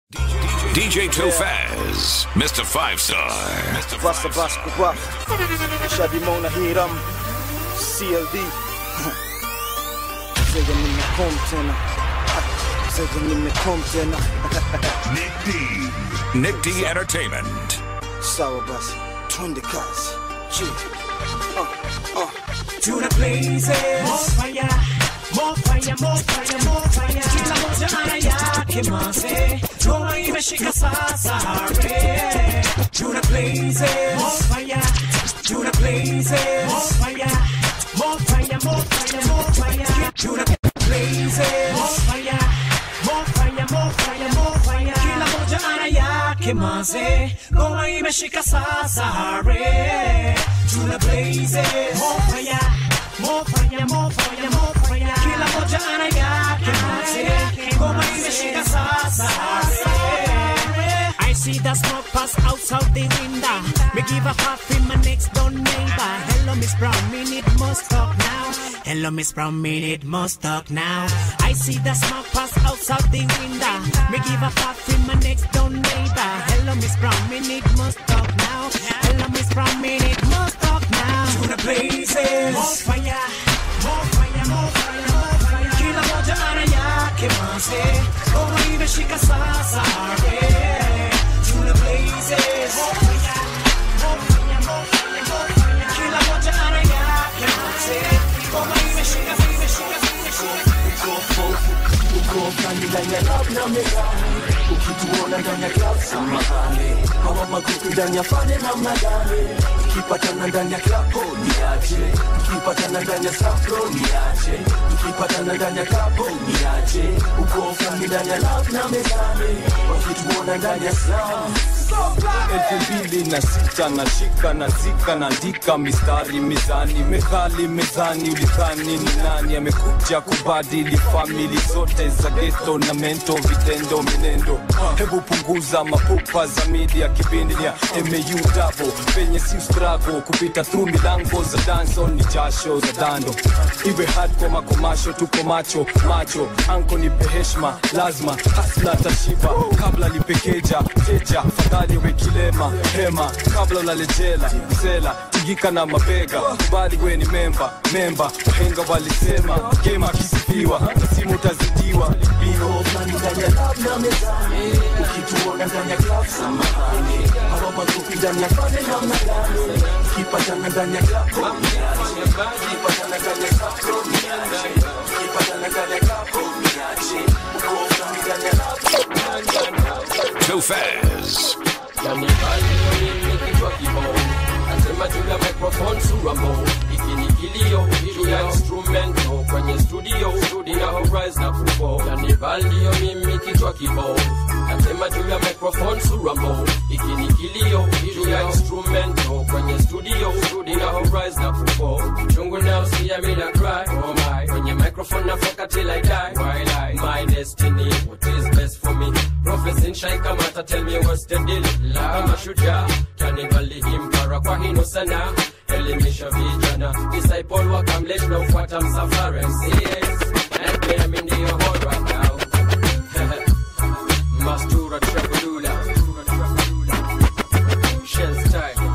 DJ Tofaz, Mr. Five Star. Mr. Basta Basco Rock Shadi Mona Hiram CLD Zega nimekom tena Zega nimekom tena Nick D. Nick D Entertainment. Sawa basi Twende kazi G uh, uh. to the blazes. More fire, more fire, more fire, more fire. Kila moja ana yake manze, Roma imeshika sasa re. To the blazes. More fire, to the blazes. More fire, more fire, more fire, more fire. To the blazes. More fire, more fire, more fire, more fire. Kila moja ana yake manze, Roma imeshika sasa re. To the blazes. More fire. More fire, more fire, more fire. Kila moja ana yake manze, ngoma imeshika sasa. I see the smoke pass outside the window. Me give a half in my next door neighbor. Hello, Miss Brown, me need must talk now. Hello, Miss Brown, me need must talk now. I see the smoke pass outside the window. Me give a half in my next door neighbor. Hello, Miss Brown, me need must talk now. Hello, Miss Brown, me need must talk now. To the blazes. More fire, more fire, more fire, more fire. Kila moja ana yake manze. Ngoma imeshika sasa. Yeah. To the blazes. More fire, more fire, more fire, more fire. Kila moja ana yake manze. Ngoma imeshika, imeshika, imeshika. uko kani ndani ya club na mezani ukituona ndani ya club samahani hawa makuku ndani ya fane na mnadani tukipatana ndani ya club oh, niache tukipatana ndani ya safro niache tukipatana ndani ya club oh, niache uko kani ndani ya club na mezani wakituona ndani ya slam elfu mbili na sita na shika na zika naandika mistari mizani methali mezani ulidhani ni nani amekuja kubadili famili zote za geto na mento vitendo minendo hebu punguza mapupa za media kipindi ya mau dabo penye si strago kupita through milango za danso ni jasho za dando iwe hardcore makomasho tuko macho macho anko nipe heshma lazima hasla tashiba kabla lipekeja teja fadhali we kilema hema kabla ulalejela msela tigika na mabega kubali we ni memba memba wahenga walisema gema akisifiwa simu utazidiwa bino Kani ndani ya club na mezani ukituona ndani ya club samahani hawa makuku ndani ya fane na mnadani tukipatana ndani ya club oh, niache tukipatana ndani ya safro niache tukipatana ndani ya club oh, niache uko kani ndani ya club Tofaz. kichwa kibao nasema juu ya microphone suramo iki ni kilio juu ya instrumento kwenye studio studio horizon na kupo yani valio mimi kichwa kibao nasema juu ya microphone suramo iki ni kilio juu ya instrumento kwenye studio studio horizon na kupo chungu now see me na cry oh my kwenye microphone na foka till I die while I my destiny what is best for me Prophecy shine kamata tell me what's the deal kama shujaa tanibali himpara kwa hino sana elimisha vijana disciple wakamlet na ufuata msafara MCS and play me ndio hot right now Mastura Trabulula Shell style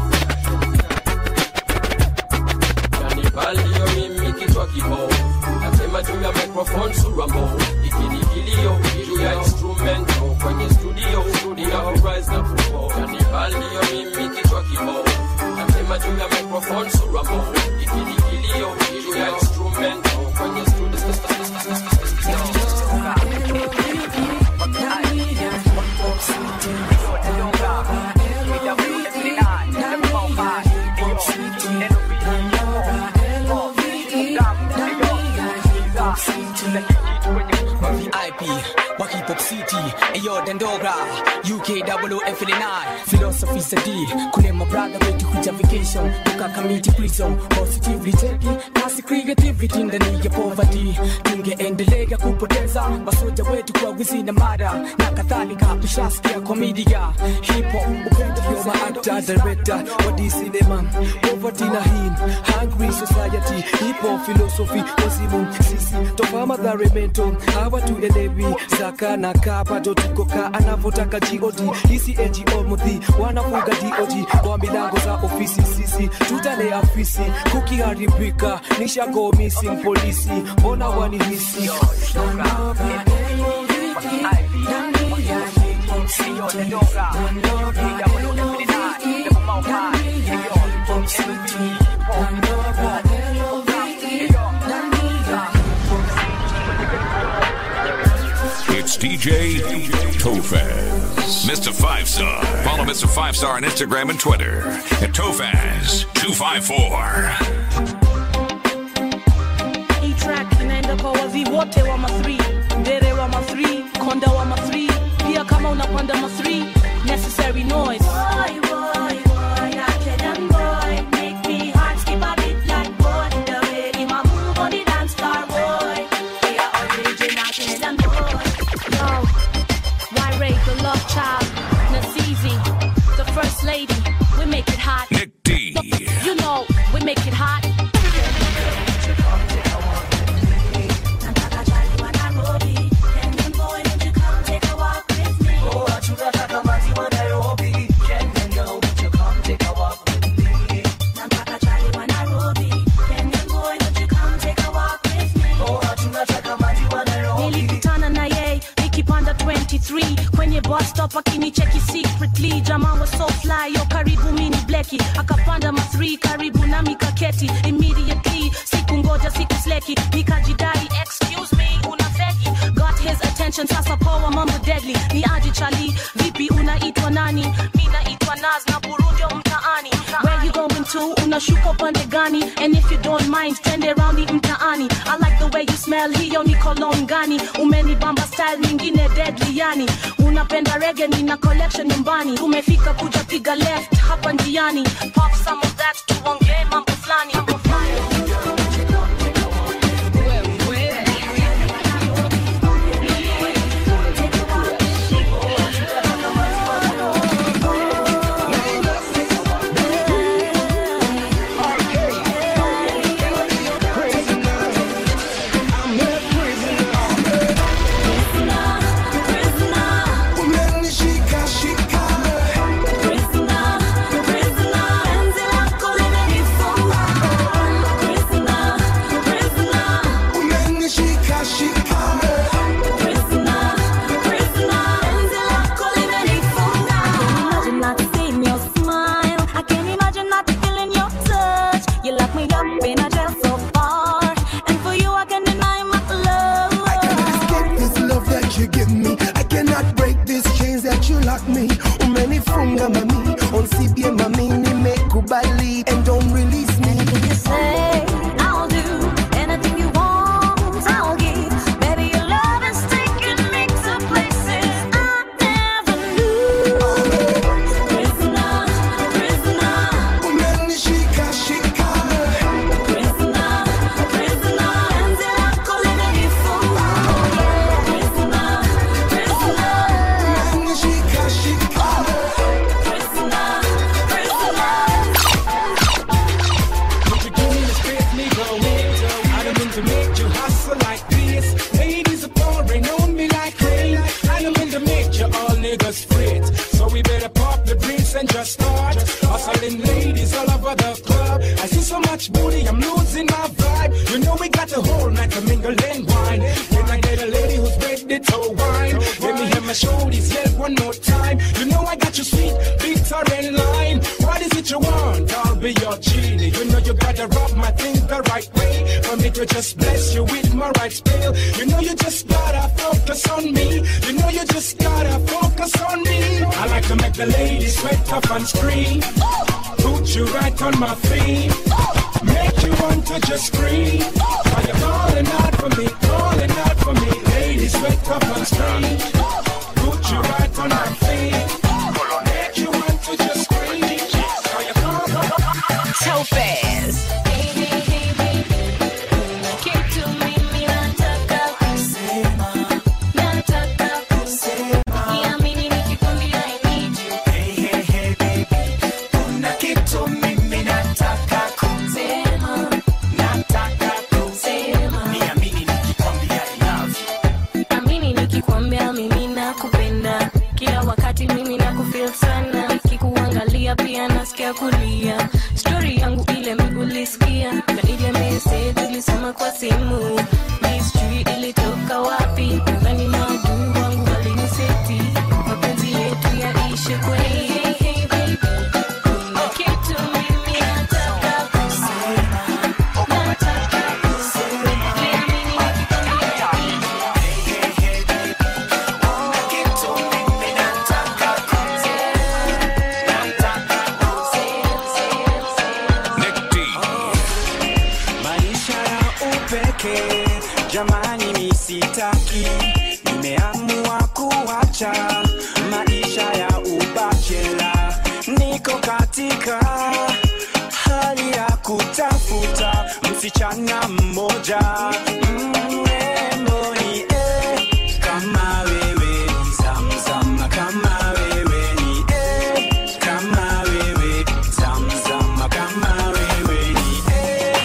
Kanibalio mimi kichwa kibao nasema juu ya microphone suramo ikini kilio juu ya instrumento kwenye studio studio horizon na kupo Kanibalio mimi kichwa kibao nasema juu ya microphone suramo ikini kilio juu ya instrumento kwenye studio IP, wa hip hop city, ayo Dandogra, UK double F9, philosophy sadi, kule my brother wetu kuja vacation, toka community prison, positively taking, kasi creativity ndani ya poverty, tungeendelea kupoteza masoja wetu kwa wizi na mada na kadhalika, tushasikia komedia, hip hop, upendo yo ma actor, director, wa D cinema, poverty na him, hungry society, hip hop philosophy, wazimu, sisi, toka madhare mento, hawa tuelewi, zaka na kapa, to ka anavyotaka god hisi ngo mudhi wanafuga dog kwa milango za ofisi sisi tutalea fisi kukiharibika nishago missing polisi mbona wanihisi It's DJ Tofaz. Mr. Five Star. Follow Mr. Five Star on Instagram and Twitter at Tofaz254. hii track inaenda kwa wazi wote wa ma3 ndere wa ma3 konda wa ma3 pia kama unapanda ma3 necessary noise Boy, boy, boy, that young boy make me heart skip a bit like boy. The way him a move on the dance floor, boy. We are original Kenyan boy. Yo, why rate the love child? Nazizi, the first lady. We make it hot. Nick D. You know, we make it hot. Nataka chali wa Nairobi. Kenyan boy, won't you come take a walk with me? Nataka chali wa Nairobi. Kenyan boy, won't you come take a walk with me? nilikutana na yeye nikipanda 23 kwenye bus stop akinicheki secretly jamaa was so fly yo karibu mini bleki akapanda ma 3 karibu nami kaketi immediately siku ngoja siku sleki nikajidai excuse me una feki got his attention sasa poa mambo deadly ni aje chali vipi unaitwa nani mi naitwa naz na burundio mtaani where you going to unashuka upande gani and if you don't mind twende raundi mtaani i like the way you smell hiyo ni cologne gani umenibamba style nyingine deadly yani unapenda rege nina collection nyumbani tumefika kuja piga left hapa njiani pop some of that tuongee mambo fulani mambo fulani Imagine not seeing your smile. I can't imagine not feeling your touch. You lock me up in a jail so far, and for you I can deny my love. I cannot escape this love that you give me. I cannot break these chains that you lock me. Umenifunga mami, unsibie mami, nimekubali and don't release me. Anything you say, I'll do. Anything you want, I'll give. Baby, your love is taking me to places I never knew. Prisoner, prisoner, Umenishika shika, prisoner, prisoner. Penzi lako limenifunga. Prisoner, prisoner, umenishika shika. prisoner, prisoner. Would you give me the space, Negro? I don't mean to make you hustle like this. Ladies are pouring on me like rain. I don't mean to make you all niggas fret. So we better pop the drinks and just start hustling ladies all over the club. I see so much booty, I'm losing my vibe. You know we got the whole night to mingle and wine. When I get a lady who's ready to wine, let me hear my shoulders yell one more time. You know I got you sweet, bitter and lime. What is it you want? I'll be your genie. You know you gotta rub my thing the right way for me to just bless you with my right spell. You know you just gotta focus on me. You know you just gotta focus on me. I like to make the ladies sweat up and scream. Put you right on my feet. Make you want to just scream. Are you calling out for me? Calling out for me. Ladies sweat up and scream. Put you right on my feet. Make you want to just scream. Are you calling Topaz. Kitu mimi nataka kusema, nataka kusema. Niamini nikikwambia I need you. Sema, sema. Amini nikikwambia mimi nakupenda feel sana nikikuangalia pia nasikia kulia stori yangu ile migulisikia na ile mese tulisoma kwa simu mistri ilitoka wapi nadhani maadui wangu waliniseti mapenzi yetu yaishe kweli Hey, hey, baby. Kuna kitu mimi nataka kusema. Nataka kusema. Niamini nikikwambia maisha ya upeke jamani misitaki nimeamua kuacha maisha ya ubachela niko katika hali ya kutafuta msichana mmoja mrembo ni eh, kama wewe ni zamzam kama wewe ni eh, kama wewe zamzam kama wewe ni eh,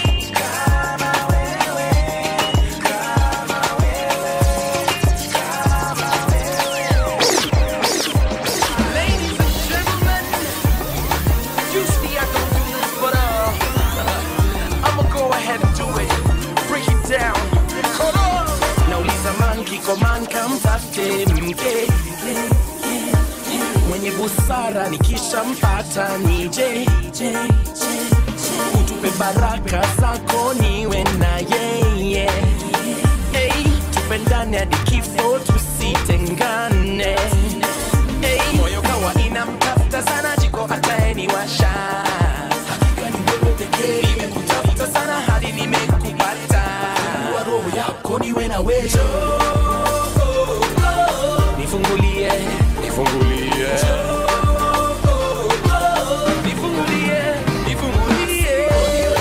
Ladies and gentlemen, usually I don't do this, but uh, I'ma go ahead and do it. Break it down. Come on. nauliza man kiko man kamtafte mke mwenye busara nikishampata nije utupe baraka zako niwe na yeye hey, tupendane hadi kifo tusitengane hey, moyo kawa inamtafuta sana jiko ataeniwasha nimekutafuta sana hadi nimekupata Wa roho yako niwe na wewe nifungulie nifungulie nifungulie nifungulie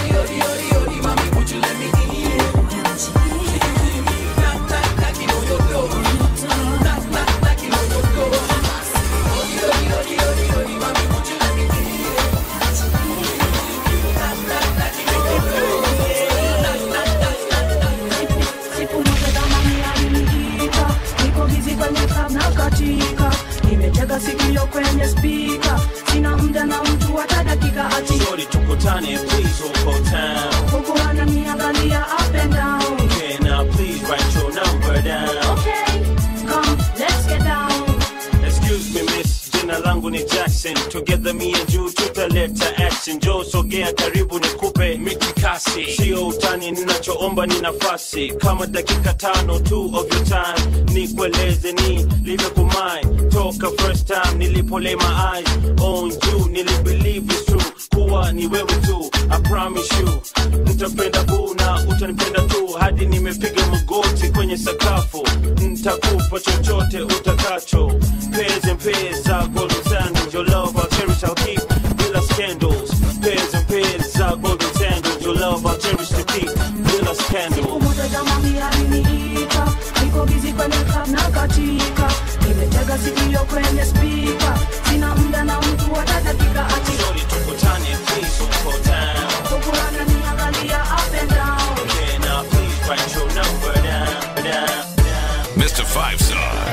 Siku moja zamani aliniita, niko busy kwenye club na katika nimetega sikio kwenye spika sina muda na mtu hata dakika ati Shorty tukutane please uko town huku ananiangalia up and down Okay now please write your number down okay come let's get down Excuse me miss jina langu ni Jackson Together me and you tutaleta action Joe sogea karibu nikupe mikikasi Sio utani ninachoomba ni nafasi Kama dakika tano tu of your time Nikueleze ni live kumai Toka first time nilipo lay my eyes on you Nilibelieve it's true kuwa ni wewe tu I promise you Nitapenda boo na utanipenda tu Hadi nimepiga magoti kwenye sakafu Nitakupa chochote utakacho Pairs and pairs za golden sandals Your love I'll cherish I'll keep Bila scandals Pairs and pairs za golden sandals Your love I'll cherish to keep Bila scandals Umoja jamani aliniita, niko busy kwenye club na katika nimetega sikio kwenye spika sina muda na mtu hata dakika ati Shorty tukutane please uko down huku ananiangalia up and down Okay now please write your number down down Mr. Five Star.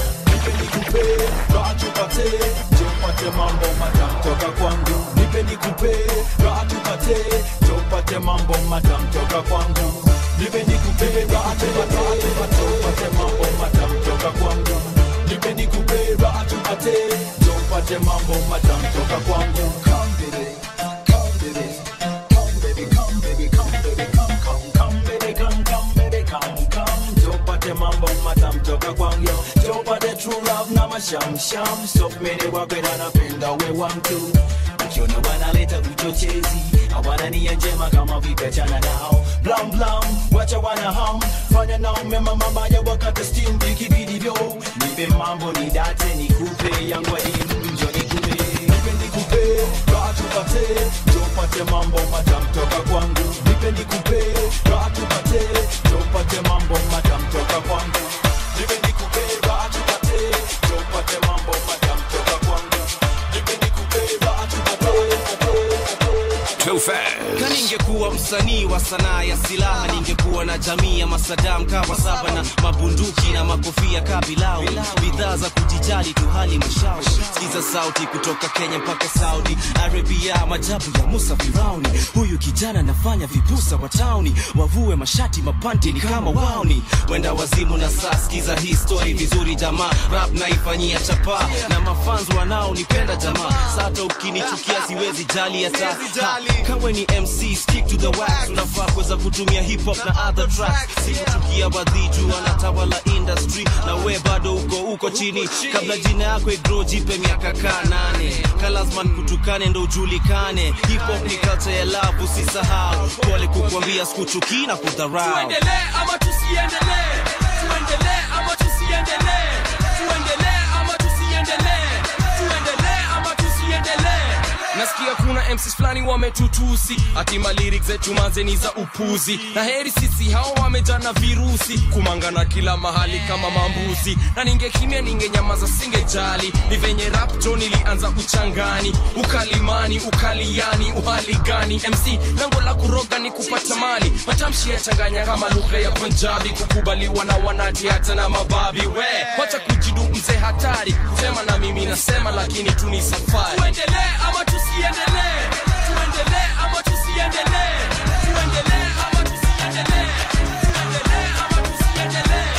nikupe raha tupate jopate mambo matam toka kwangu nipe nikupe raha tupate jopate mambo matam toka kwangu nipe nikupe raha tupate jopate mambo matam toka kwangu nipe nikupe raha tupate jopate mambo matam toka kwangu come baby come baby come baby come baby come baby come come come baby come come baby come come jopate mambo matam toka kwangu yo jopate true love na mashamsham stop mene wapenda napenda we wantu ukiona wanaleta uchochezi hawana nia njema kama vipechana nao blam blam wacha wana ham fanya nao mema mabaya wakati steam vikibidivyo nipe mambo ni date nikupe yangu adimu njo nikupe nipe nikupe raha tupate jopate mambo matam toka kwangu nipe nikupe raha tupate jopate mambo matam toka kwangu nipe nikupe raha tupate jopate mambo matam toka kwangu nipe nikupe raha Too fast. kaningekuwa msanii wa sanaa ya silaha ningekuwa na jamii ya masadam kawa saba na mabunduki na makofia kabilau bidhaa za kujiji usijali tu hali mashauri sikiza sauti kutoka kenya mpaka saudi arabia majabu ya musa firauni huyu kijana anafanya vipusa wa tauni wavue mashati mapanti ni kama wauni wenda wazimu na saa sikiza hii story vizuri jamaa rap naifanyia chapa na mafans wanaonipenda jamaa sata ukinichukia siwezi jali hata Ha, kawe ni mc stick to the wax unafaa kuweza kutumia hip hop na other tracks sikuchukia badhiju anatawala industry na we bado uko uko chini kabla jina yako igro jipe miaka kaa nane kalasman kutukane ndo ujulikane hip hop ni culture ya love usisahau pole kukwambia sikuchukii na kudharau tuendelee ama tusiendelee tuendelee ama tusiendelee tuendelee ama tusiendelee tuendelee ama tusiendelee nasikia kuna mcs fulani wametutusi atima lyrics zetu mazeni za upuzi na heri sisi hao wamejana virusi kumangana kila mahali kama mambuzi na ningekimya ningenyamaza singejali ni venye rap jo nilianza uchangani ukalimani ukaliani uhali gani mc lango la kuroga ni kupata mali matamshi yachanganya kama lugha ya punjabi kukubaliwa na wanati hata na mababi we wacha kujidu mzee hatari kusema na mimi nasema lakini tu ni safari tuendelee ama tusiendelee tuendelee ama tusiendelee tuendelee ama tusiendelee tuendelee ama tusiendelee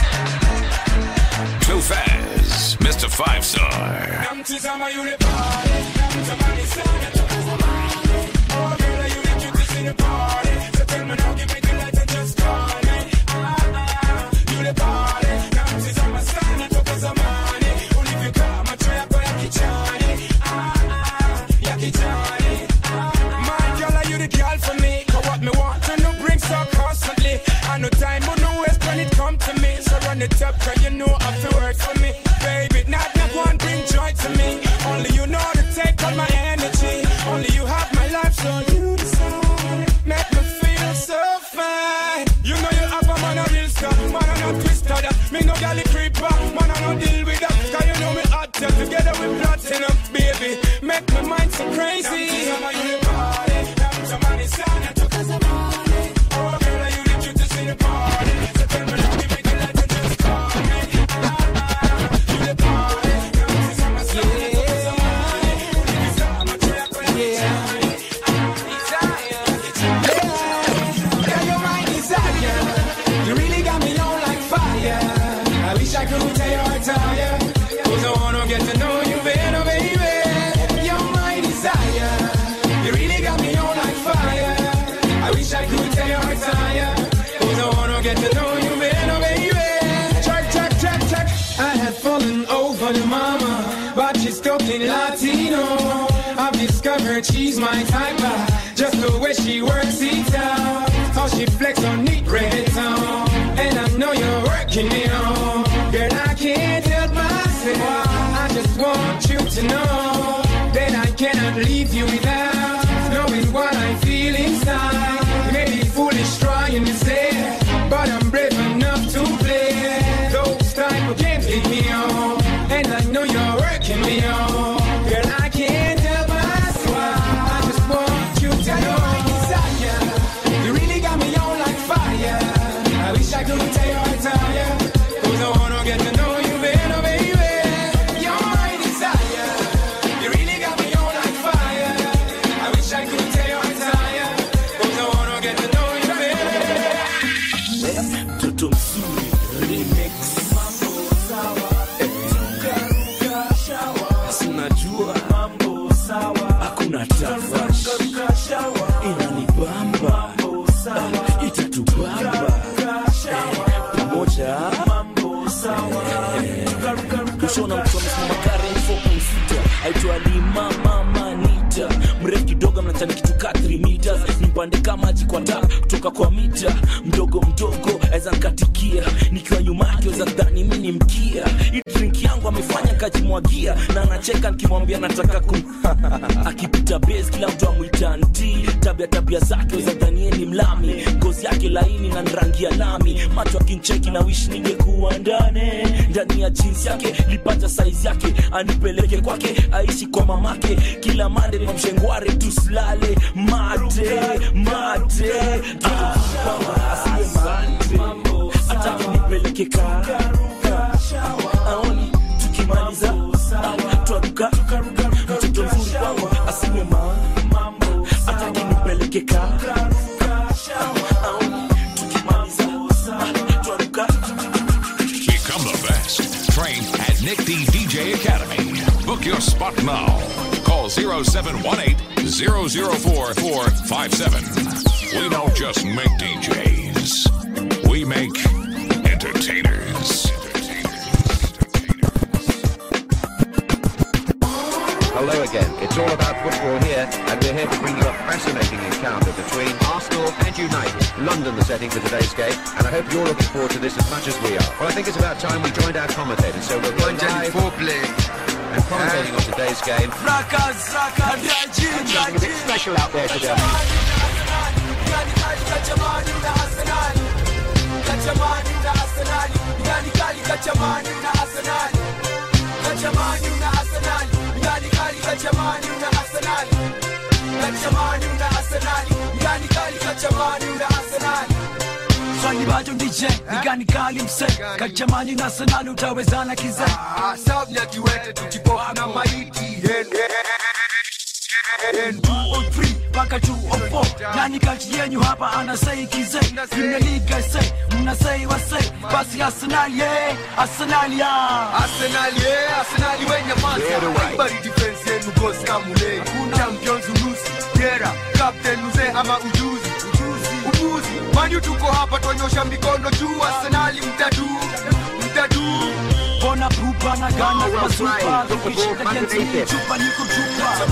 Too fast, Mr. Five Star. Namtizama yule pale, namtamani sana toka zamani. Oh, girl, you the cutest in the party. So tell me now, give me the light and just call me. Ah, ah, yule pale, namtizama sana toka zamani. Ulivyokaa macho yako ya kichani. Ah, ah, ya kichani. Ah, my girl, are you the girl for me? 'Cause what me want to know brings so constantly. I no time, but no waste when it come to me. So run it up, cause you know I feel work for me. Baby, not not one bring joy to me. Only you know to take all my energy. Only you have my life, so you decide. Make me feel so fine. You know you have a man a real star, man a no twister. That. Me no galley creeper, man a no deal with that. Cause you know me hot yeah, together with platinum, baby. Make my mind so crazy. Oh, girl, are you the cutest in the party? So tell me now, give me the light and just call me. You the party, Girl, your mind is higher. You really got me on like fire. I wish I could tell you how tired. Cause I wanna get to know you better, baby. Your mind is higher. You really got me on like fire. I wish I could tell you how tired. Cause I wanna get to know you better, baby. Check, check, check, check. I had fallen over the mama, but she's talking Latino. I've discovered she's my type. uh, Just the way she works it out. How she flex on neat reggaeton. And I know you're working me on. Girl, I can't help myself. I just want you to know that I cannot leave you without knowing what I feel inside. Maybe foolish trying to say, but I'm brave enough to play. Those type of games lead me on, and I know you're working me on. Girl, I can't help myself. I just want you to know. Desire. You really got me on like fire. I wish I could tell you I tire. Cause I wanna get to know you better, baby. You're my desire. You really got me on like fire. I wish I could tell you I tire. Cause I wanna get to know you better. mtoto mzuri remix Eh, unajua hakuna tafash inanibamba Eh, itatubamba Eh, pamoja Eh, kushona mtu amesimama karen 4.6 aitwa lima mama nita mrefu kidogo mnachani kitu ka 3 meters nimpande kama maji kwa taa kutoka kwa mita mdogo mdogo aweza nkatikia nikiwa nyuma yake weza dhani mi ni mkia hii drink yangu amefanya kajimwagia na anacheka nikimwambia nataka kum akipita base kila mtu amwita nti tabia tabia zake weza dhanie ni mlami ngozi yake laini na rangi ya lami macho akincheki na wish ningekuwa ndani ndani ya jeans yake lipata saizi yake anipeleke kwake aishi kwa mamake kila mande kwa mshengware tusilale mate mate Akipamba, asiwe mate hata nipeleke ka aoni tukima DJ Academy. Book your spot now. Call 0718 004 457. We don't just make DJs, we make entertainers. Hello again. It's all about football here, and we're here to bring you a fascinating encounter between Arsenal and United. London, the setting for today's game, and I hope you're looking forward to this as much as we are. Well, I think it's about time we joined our commentators, so we'll go live and commentating on today's game. Something a bit special out there today. Swali bado DJ ni gani kali mse kachamani na Arsenal utawezana kize Sababu ya kiwete tukipofu na maiti mpaka 204 nani kati yenyu hapa anasei kize Premier League say mnasei wasei basi Arsenal ye Arsenal ya Arsenal ye Arsenal wenye manza Bari defense yenu goes kamule Champions unusi Gera Captain mzee ama ujuzi Ujuzi Manu tuko hapa tuonyosha mikono juu Arsenal mtatu Mtatu Bona pupa na gana kwa super Tukishinda jensi chupa ni kutupa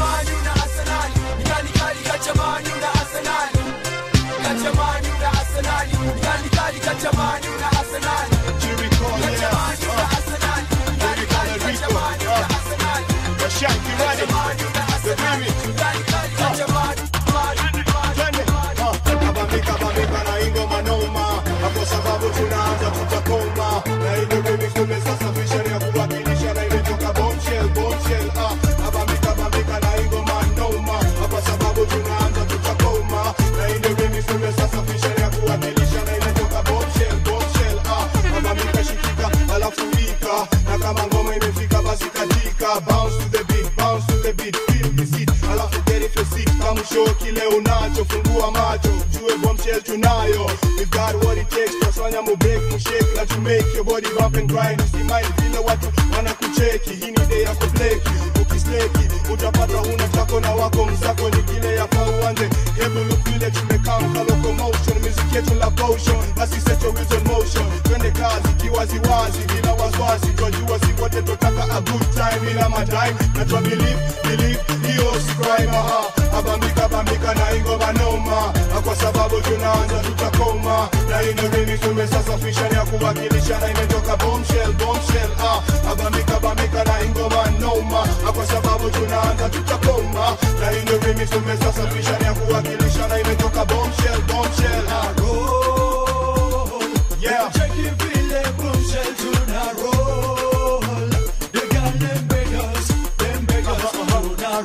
na kama ngoma imefika basi katika bounce to the beat bounce to the beat feel the seat alafu get it your seat kama show kile unacho fungua macho jue bombshell tunayo we got what it takes twafanya mu break mu shake na to make your body bump and grind usimai vile watu wanakucheki hii ni day ya kubleki ukisleki utapata huna tako na wako mzako ni kile yafaa uanze hebu look vile tumekamka locomotion music yetu la potion basi set your wheels on motion twende kazi kiwaziwazi bila wasiwasi twajua si wote totaka a good time ila madime na twa believe believe hiyo si crime aha abambika bambika na ingoma noma na kwa sababu tunaanza tutakoma na ino remix tumesasafisha ni ya kuwakilisha na imetoka bombshell bombshell ah abambika bambika na ingoma noma na kwa sababu tunaanza tutakoma na ino remix tumesasafisha ni ya kuwakilisha na imetoka bombshell bombshell ah roll yeah check it vile bombshell tuna roll they got them beggars them beggars tuna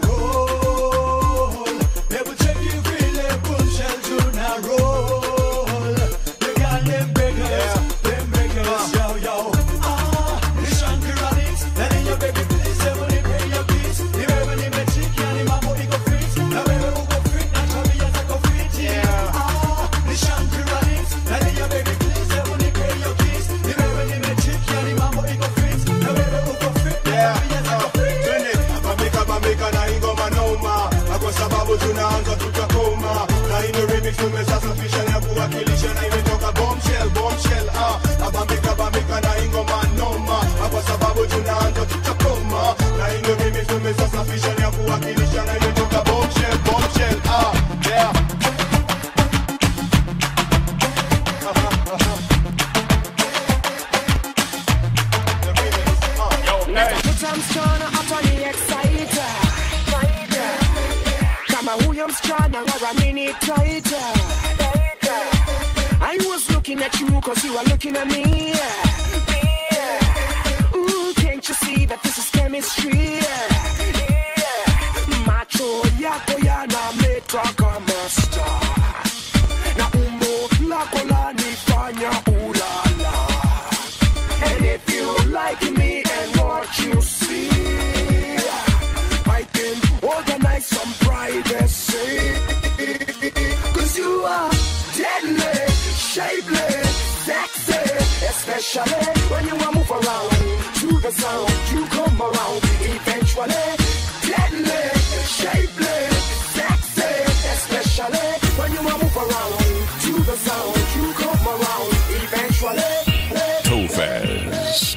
roll they will check it vile bombshell tuna roll they got them beggars them beggars yo yo ah ni shankarani and in your baby please never pay your kiss ni wewe nimechikia ni mambo iko fit na wewe uko fit na tabia zako fit yeah ah ni shankarani and in your baby please never pay your kiss ni wewe nimechikia ni mambo iko fit na wewe uko fit na tabia zako fit twende bambika bambika na ingoma noma na kwa sababu tunaanza tutakoma na ino remix tumesasafisha na kuwakilisha na imetoka bombshell bombshell ah abambika bambika na ingoma noma na kwa sababu tunaanza tutakoma na ino remix tumesasafisha na kuwakilisha na imetoka bombshell bombshell ah yeah Nakuta msichana hapa ni exciter kama huyo msichana waramini taita I was looking at you cause you are looking at me Ooh, can't you see that this is chemistry macho yako yanameta kama star na umbo lako lanifanya ulala And if you like me and what you see, I can organize some privacy. Cause you are deadly, shapely, sexy, especially when you are move around to the the sound, you come around eventually. Deadly, shapely, sexy, especially when you move around to the sound, you come around eventually. Tofaz.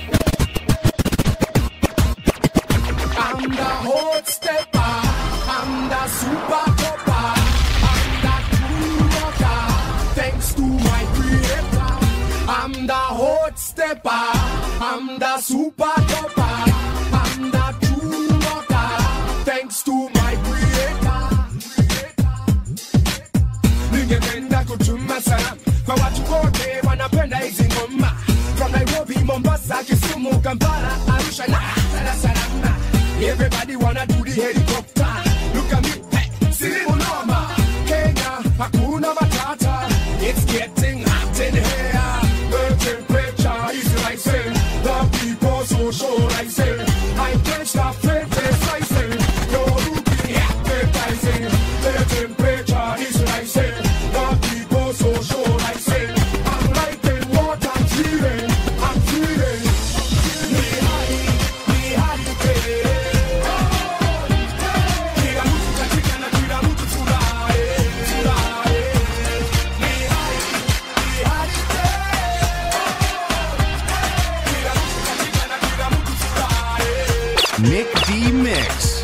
I'm the hot stepper, I'm the super topper, I'm the true rocker, thanks to my creator. I'm the hot stepper, I'm the super topper, I'm the true rocker, thanks to my creator. Ningependa kutuma salamu kwa watu wote wanapenda hizi ngoma from Nairobi, Mombasa, Kisumu, Kampala, Arusha na Dar es Salaam. Everybody wanna do the helicopter. Look at me, hey, silimu noma. Kenya, hakuna matata. It's getting hot in here. The temperature is rising. The people socializing. I can't stop criticizing. You're looking appetizing. The temperature is rising. The people socializing. I'm liking what I'm feeling. I'm feeling. Me high, me high, Kila mtu katika na kila mtu furahi, furahi. Me high, me high, Kila mtu katika na kila mtu furahi. Nick D Mix.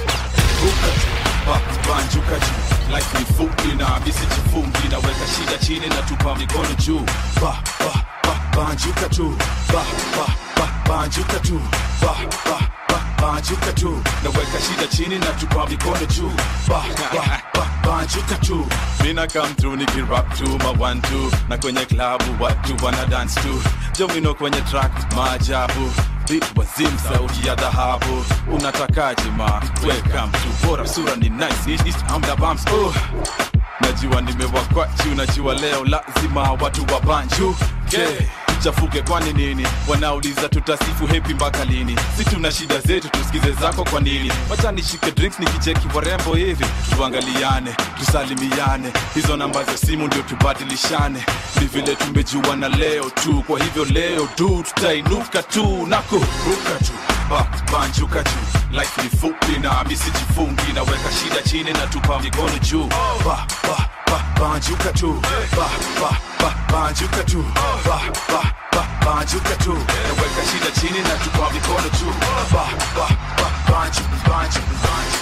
banjuka juu life ni fupi na misijifungi naweka shida chini na tupa mikono juu ba, ba, ba, banjuka tu ba, ba, ba, banjuka tu ba, ba, ba, banjuka tu naweka shida chini na tupa mikono juu ba, ba, ba, banjuka tu mina come through nikirap tu ma one two na kwenye klabu watu wana dance tu jomino kwenye track maajabu Beat wazim sauti ya dhahabu unatakaje ma welcome to bora sura ni nice East, east, I'm the bumps oh. najua nimewakwa juu najua leo lazima watu wa banju okay. chafuke kwani nini wanauliza tutasifu hepi mpaka lini si tuna shida zetu tusikize zako kwa nini wacha nishike drinks nikicheki warembo hivi tuangaliane tusalimiane hizo namba za simu ndio tubadilishane ni vile tumejuana leo tu kwa hivyo leo du tutainuka tu na kuruka tu ba, banjuka juu life ni fupi na misijifungi naweka shida chini na tupa mikono juu ba, ba, ba, banjuka tu ba, ba, ba, banjuka tu ba, ba, ba, banjuka tu naweka shida chini na tupa mikono juu ba, ba, ba, banju, banju, banju.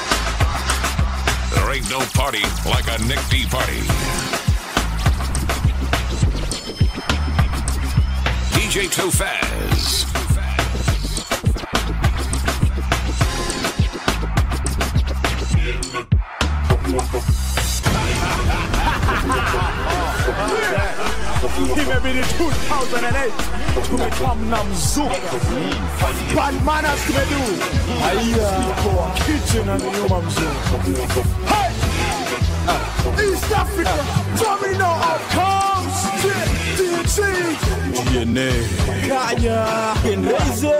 There ain't no party like a Nick D party. DJ Tofaz. Imebidi 2008 tumekamna mzuka bad manners tumedu haya kwa kitchen na nyuma mzuka hey East Africa domino outcomes DNC DNA Kaya Genreze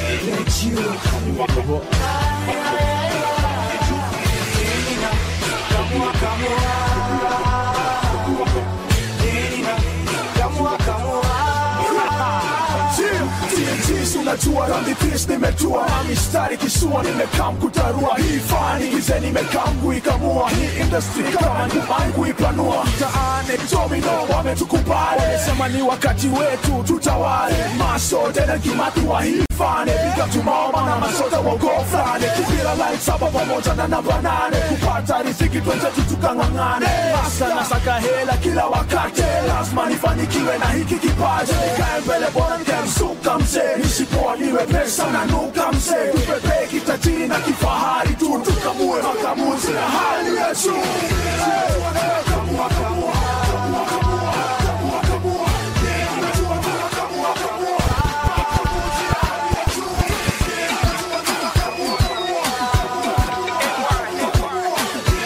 unajua randipis nimetua na mistari kisua nimekaa mkutarua hii fani gize nimekaa mkuikamua hii industry kama nyumbani kuipanua mtaani domino wametukubali wamesema ni wakati wetu tutawale maso tena kimatua hii fani piga tumaoma na masota wogofrane kibila line saba pamoja na namba nane kupata riziki twenzetu tukang'ang'ane hasa nasaka hela kila wakati lazima nifanikiwe na hiki kipaji nikae mbele bora nikamsuka mzee nisipoa niwe pesa na nuka mzee tupepee kitajiri na kifahari tu tukamue makamuzi na hali ya juu Kamua, kamua, kamua, kamua, kamua, kamua. Kamua, kamua.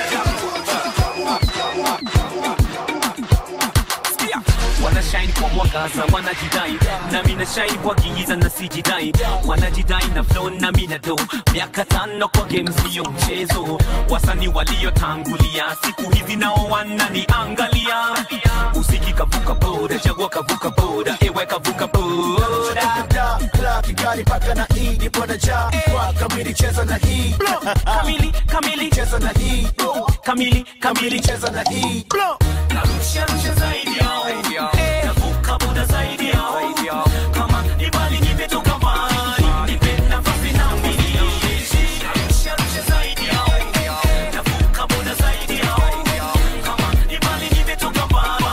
wanashine kubwa wanatangaza wanajidai nami nashai wakiiza na sijidai wanajidai na flow nami na do miaka tano kwa game sio mchezo wasani waliotangulia siku hizi nao wananiangalia usiki kavuka boda chagua kavuka boda ewe kavuka boda Da, Kigali paka na hii nipo na ja kwa kamili cheza na hii kamili kamili cheza na hii kamili kamili cheza na hii narusha rusha zaidi yao navuka boda zaidi yao kama ni bali nimetoka mbali nipe nafasi na mimi narusha rusha zaidi yao navuka boda zaidi yao kama ni bali nimetoka mbali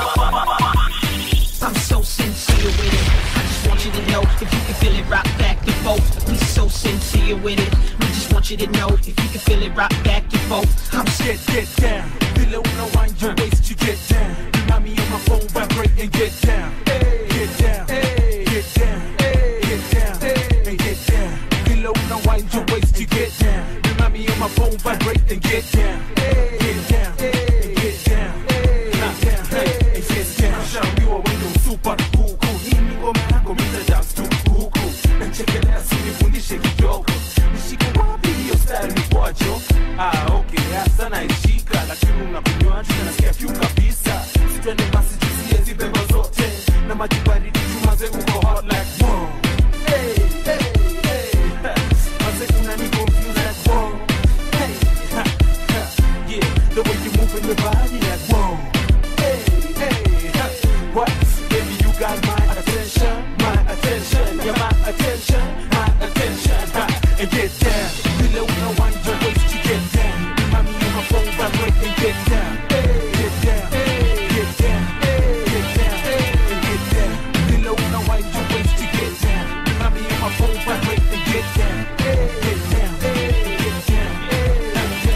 I'm so sincere with it. I just want you to know if you can feel it rock back and forth. We so sincere with it. We just want you to know if you can feel it rock back and forth. I'm scared, get down. Below no wind your waist, you get down. Remind me on my phone, vibrate and get down. Get down, get down, get down, and get down. Below no wind your waist, you get down. Remind me on my phone, vibrate and get down. Get down, get down, get down, and get down. Shaambiwa wewe super huku, hii ni ngoma yako, mita dance tu huku. Nachekelea sinifundishe kidogo, nishike wapi hiyo style ni kwacho? Ah, okay, hasa naishika, lakini unakunywaji na nasikia kiu kabisa. Sitwende basi tusie zibemba zote na maji baridi chuma zengu uko hot like wow. Hey, hey, hey. Maze unani confuse like wow. Hey, ha, ha. Yeah, the way you move in your body like wow. Hey, hey, ha. What? Baby, you got my attention, my attention, yeah, my attention, my attention. Ha. And get down, below no one your waist, you get down. Remind me on my phone, vibrate and get down. Get down, get down, get down, and get down. Below no one your waist, you get down. Remind me on my phone, vibrate and get down. Get down, get down,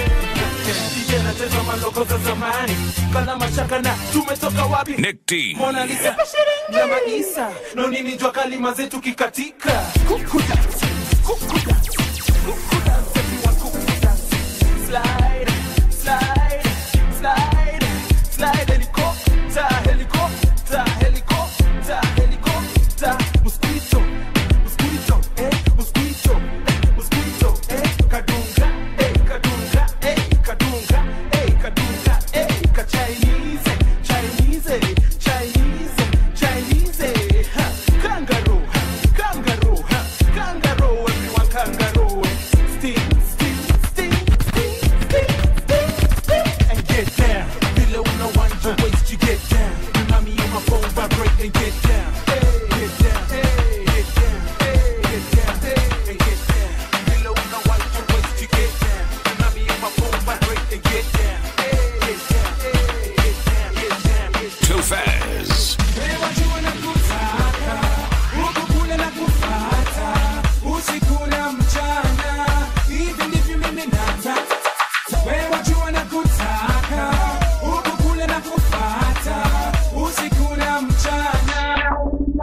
DJ anacheza maloko za zamani kana mashaka na tumetoka wapi Nick D. Mona Lisa na Maisa no nini jua kalima zetu kikatika Kuku dance, kuku dance, kuku dance, everyone kuku dance. Slide, slide, slide, slide, helicopter, helicopter, helicopter, helicopter. Mosquito, mosquito, eh, mosquito, eh, mosquito, eh, kadunga, eh, kadunga, eh, kadunga, eh, kadunga, eh, ka Chinese, Chinese, Chinese, Chinese, ha, kangaroo, ha, kangaroo, ha, kangaroo, everyone kangaroo. Sting, sting, sting, sting, sting, sting, sting, and get down. Below no one your waist, you get down. Remind me on my phone, vibrate and get down. Get down, get down, get down, and get down. Below no one your waist, you get down. Remind me on my phone, vibrate and get down. Get down, get down, get down, get down. Too fast. Wewe jua na kutaka, huku kule na kufata, usiku na mchana, hivi ndivyo mimi nataka. Wewe jua na kutaka, huku kule na kufata, usiku na mchana,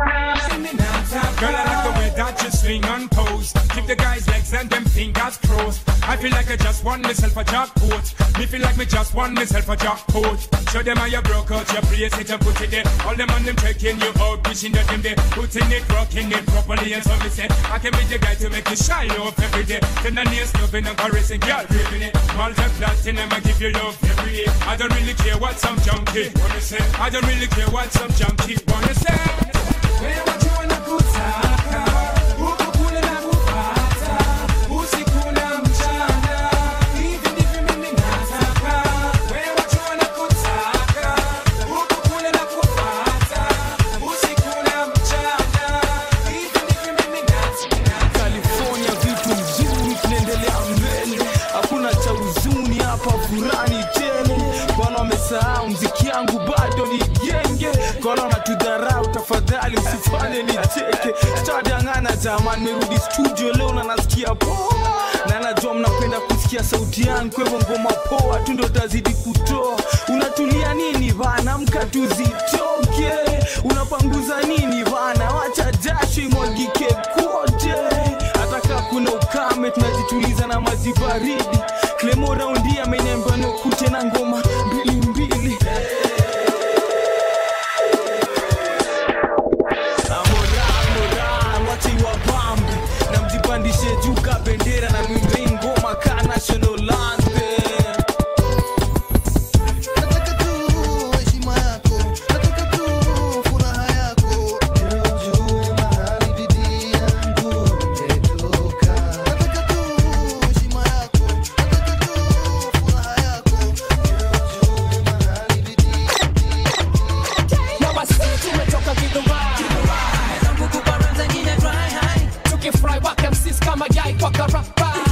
mimi nataka. Girl, I like the way that you swing and pose. Keep the guys' legs and them fingers crossed. I feel like I just won myself a jackpot. Me feel like me just won myself a jackpot. Show them how you broke out your place it and put it there. All them on them checking you out, wishing that them there. Putting it, rocking it properly. And so me say, I can be the guy to make you shine up every day. Then the nails loving and caressing, girl, ripping it. Multi platinum, I give you love every day. I don't really care what some junkie wanna say. I don't really care what some junkie wanna say. Wewe jua na kutaka, huku kule na kufata, usiku na mchana, hivi ndivyo mimi nataka. Wewe jua na kutaka, huku kule na kufata, usiku na mchana, hivi ndivyo mimi nataka. California vitu mzuri, tunaendelea mbele, hakuna cha huzuni hapa, furani tele. Bwana wamesahau mziki yangu bado ni genge, kono wanatudharau, tafadhali usifanye nicheke. Sitadangana jamani, merudi studio leo na nasikia poa, na najua mnapenda kusikia sauti yangu, kwa hivyo ngoma poa tu ndo tazidi kutoa. Unatulia nini bana, mka tuzitoke. Unapanguza nini bana, wacha jasho imwagike kote hata kaa kuna ukame tunajituliza na maji baridi klemo raundi ameniambia nikute na ngoma mbili mbili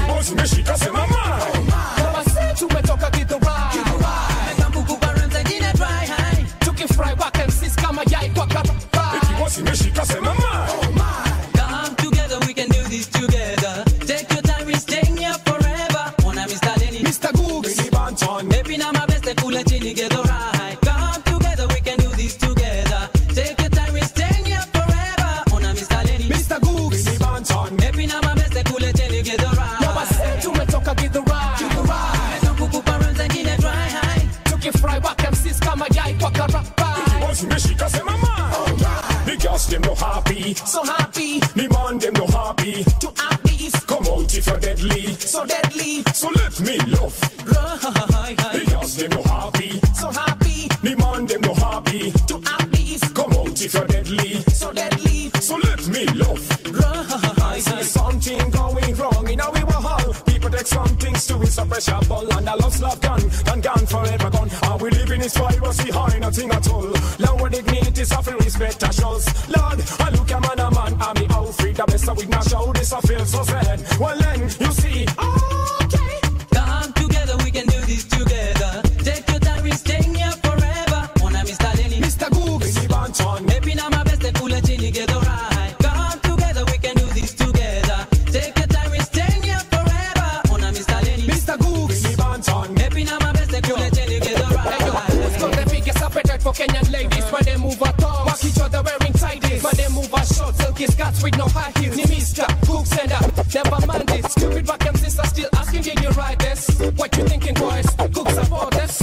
boss umeshika sema mai Basi tumetoka Githurai. Mekambugu zengine dry high. Tukifry back MCs kama yai kwa karabai. boss umeshika sema mai Come together, we can do this together. Take your time, we're staying here forever. Wanna Mr. Lenny, Mr. Googs, Mini Banton Maybe now my best, kula chini, get alright. Come together, we can do this together. Take your time, we're staying here forever. Wanna Mr. Lenny, Mr. Googs. Mini Banton Maybe now my best, kula chini, get alright. Basi tumetoka Githurai. Mekambugu zengine dry high. Tukifry back MCs kama yai kwa karabai. boss umeshika sema mai the girls them no happy So happy the man them no happy to have these come out if you're deadly so deadly. so let me love the girls them no happy So happy the man them no happy to have these come out if you're deadly so deadly. so let me love I see something going wrong in our hall. People take some things to it, suppressure ball and a lost love gun, and gone forever gone. Are we living in privacy high, nothing at all? Lower dignity, suffering respect, a shows. Lord, I look a man, a man, I'm me out free, the best of it, now show this, I feel so sad. Well then, you see, okay. Come together, we can do this together. Take your time, we're staying here forever. Wanna Mr. Lenny, Mr. Googs, Mini Banton, Maybe now my best, kula chini, get alright. Come together, we can do this together. Take your time, we're staying here forever. Wanna Mr. Lenny, Mr. Googs. Mini Banton, Maybe now my best, kula chini, get Hey yo, who's got alright. the biggest appetite for Kenyan ladies? When they move a tongue, walk each other wearing tighties. When they move a short, silky skirts with no high heels. Ni Mr. Googs and up, never mind it. Stupid back and sister still asking, did you write this? What you thinking, boys? Googs about this?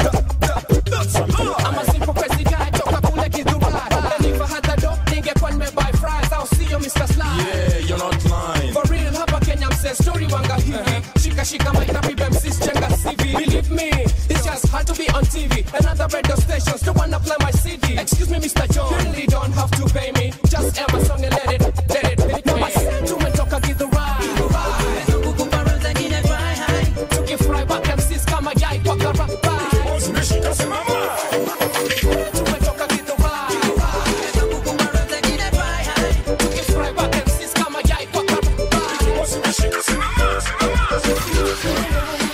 I'm a simple crazy guy, toka kule Githurai. And if I had the dope, ningekuwa nimebuy fries. I'll see you, Mr. Sly. Yeah, you're not lying. For real hapa Kenya mse story wanga hivi Shika shika mic na pibe msis chenga CV Believe me, it's just hard to be on TV Another radio stations don't wanna play my CD Excuse me Mr. John, you really don't have to pay me Just air my song and let it, let it hit me Tumetoka Githurai Zengine dry high. Tukifry back MCs kama yai kwa karabai boss umeshika sema mai Tumetoka Githurai Zengine dry high. Tukifry back MCs kama yai kwa karabai boss umeshika sema mai sema mai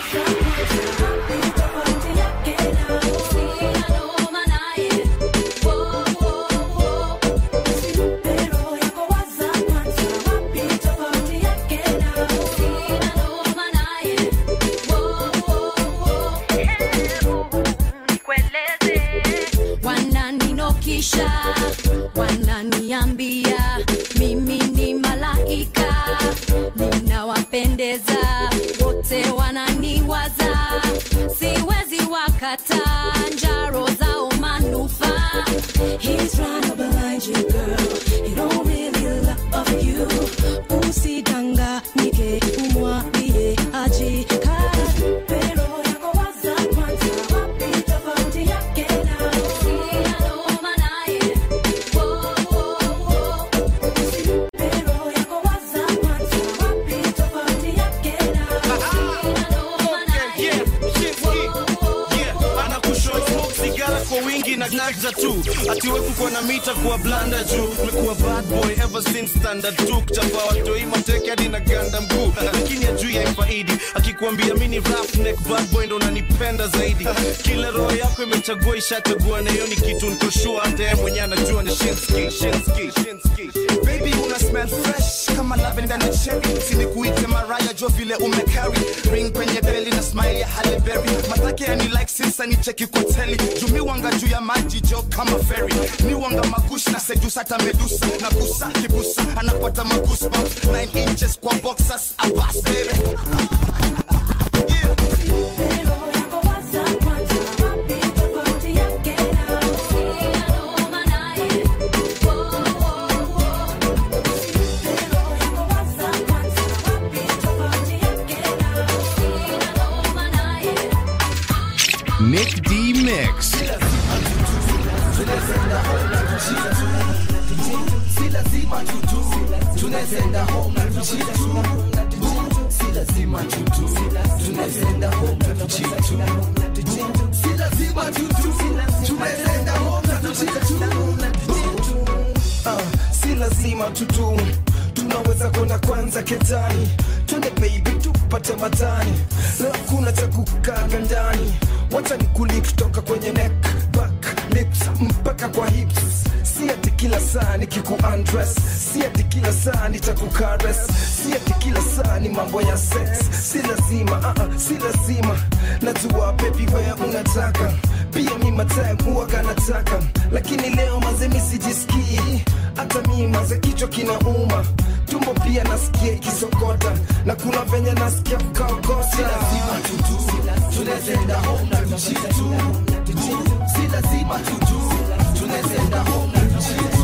wananinokisha wananiambia mimi ni malaika ninawapendeza wote wananiwaza siwezi wakata njaro zao manufaa He's right behind you, girl. He don't really love you. Usidanganyike, umwambie ajikate. Pero yako waza kwanza, wapi tofauti yake na sina noma naye. Wo, wo, wo. Pero yako waza kwanza, wapi tofauti yake na sina noma naye. sigara kwa wingi na gnaza tu atiweku kwa na mita kuwa blanda juu mekuwa bad boy ever since standard tu kuchapa watoi mateke hadi na ganda mguu lakini ajui ya ifaidi akikuambia mini roughneck bad boy ndo nanipenda zaidi kila roho yako imechagua ishachagua na hiyo ni kitu nikoshua hata yeye mwenyewe anajua ni shinski shinski shinski baby una smell fresh kama lavender na cherry sinikuite maraya jo vile umecarry ring kwenye beli na smile ya Halle Berry matake yani like sinsa ni cheki koteli jumi wanga juu ya maji jo kama ferry ni wanga magush na sedusa hata medusa na kusa kibusa anapata magoosebumps 9 inches kwa boxers abas baby Nick D Mix. si lazima tutu tunazenda home na tuchitu si lazima tutu tunazenda home na tuchitu si lazima tutu tunazenda home na tuchitu Ah, si lazima tutu tunaweza kwenda kwanza ketani twende baby tupate matani leo kuna cha kukaga ndani wacha nikuli kutoka kwenye neck back lips mpaka kwa hips si ati kila saa nikiku undress si ati kila saa nitakukares si ati kila saa ni mambo ya sex si lazima uh -uh, si lazima najua baby wewe unataka pia mi matime huwaga nataka lakini leo maze mi sijisikii hata mi maze kichwa kinauma tumbo pia nasikia ikisokota na kuna venye nasikia kukaokota si lazima tutu tunazenda home na tuchitu si lazima tutu tunazenda home na tuchitu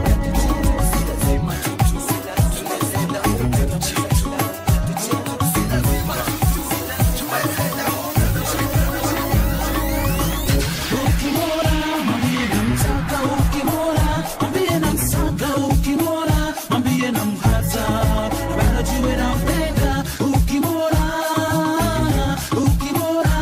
Ukimwona mwambie namtaka, ukimwona mwambie namsaka, ukimwona mwambie namhata, bado jiwe nampenda. Ukimwona, ukimwona,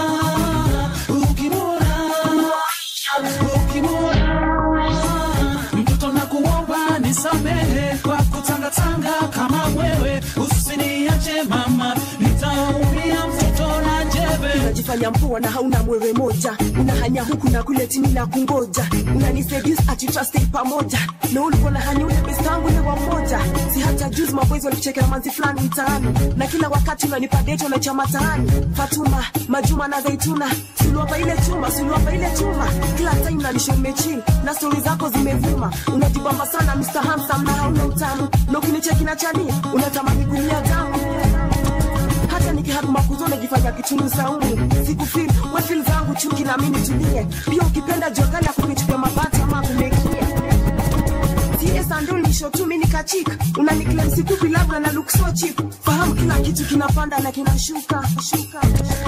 ukimwona, ukimwona, mtoto nakuomba nisamehe kwa kutangatanga kama wewe, usiniache mama, nitaumia mtoto na jebe unajifanya mpoa na hauna mwewe moja unahanya huku na kule chini na kungoja unaniseduce ati trust pamoja na ulikuwa na hanya ule best wangu ule wa mmoja si hata juzi maboys walikuchekea manzi fulani mtaani na kila wakati unanipa date na chama mtaani Fatuma Majuma na Zaituna suluapa ile chuma suluapa ile chuma kila time unanisha umechill na stori zako zimevuma unajibamba sana Mr. Handsome na hauna utamu na ukinicheki na chani unatamani kulia damu hata nikihaguma kuzo najifanya kitungu saumu sikufil wefil zangu chuki na mimi tulie pia ukipenda jogala kunichukua mabati ama kumekia tsandulnisho tu mi nikachika unaniklem sikupi labda na look so cheap fahamu kila kitu kinapanda na kinashuka shuka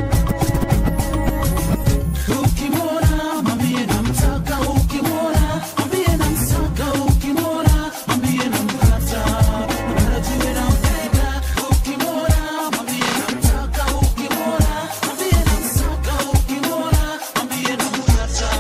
Ukimwona mwambie namtaka, ukimwona mwambie namsaka, ukimwona mwambie namkata, bado jiwe nampenda. Ukimwona mwambie namtaka, ukimwona mwambie namsaka, ukimwona mwambie namkata,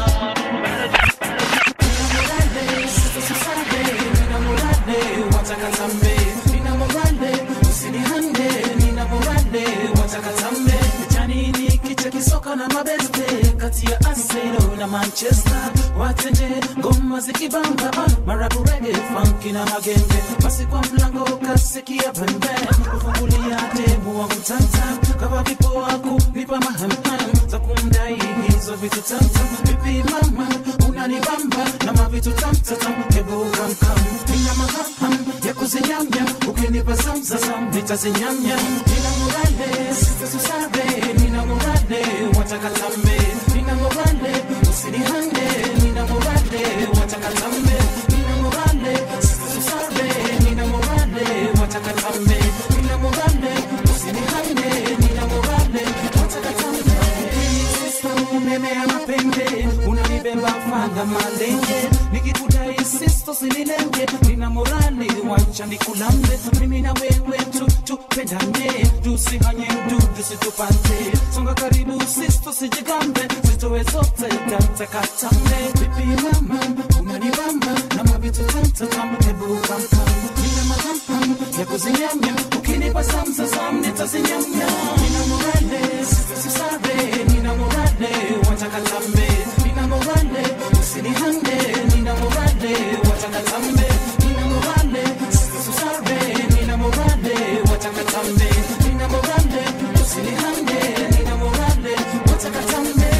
Ninamurade, sasa susade, ninamurade, watakatambe, ninamurade, usinihande, ninamurade, watakatambe. Janini kicha kisoka na mabeste kati ya Arsenal na Manchester watende ngoma zikibamba marabu reggae funky na magenge basi kwa mlango kasikia pembe kufungulia demu wangu tanta kama vipo wako nipa mahamham za kumdai hizo vitu tanta vipi mama unanibamba na mavitu tamtatam hebu kamkam nina mahaham ya kuzinyamya ukinipa zamzazam nitazinyamya nina morale sista susabe nina morale watakatambe nina morale usinihande nina morale watakatambe nina morale sista susabe nina morale watakatambe nina morale usinihande nina morale watakatambe sista umeme ya mapembe unanibeba fadha malenge nikikudai sisto sinilenge nina morale wacha nikulambe mimi na wewe tu tupendane tusihanye mdudu situpate songa karibu sisto sijigambe zitowe zote tatakatambe vipi mama unanibamba na mavitu tamtatam hebu kamkam nina mahampam ya kuzinyamya ukinipa samsasam nitazinyamya nina morale sisare nina morale watakatambe nina morale usinihande nina morale watakatambe nina morale sisare nina morale watakatambe nina morale usinihande nina morale watakatambe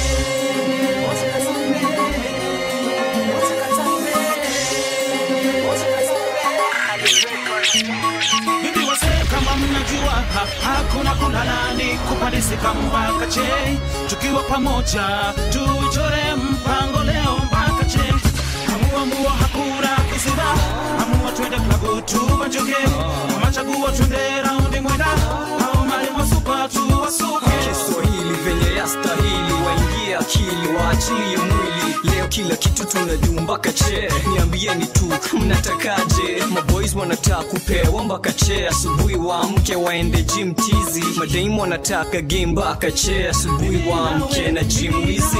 Bibi wasee kama mnajua ha, hakuna kulalani kupandisika mpaka che tukiwa pamoja tuichore mpango leo mpaka che hamuamua hakuna kisira amua twende klabu tubanjuke kama chaguo twende raundi mwenda au mali masupa tuwasuke Kiswahili venye yastahili, waingie akili, waachilie mwili. Leo kila kitu tunajua mpaka che, niambieni tu mnatakaje? Maboys wanataka kupewa mpaka che, asubuhi waamke waende gym tizi. Madaimu wanataka game mpaka che, asubuhi waamke na gym wizi.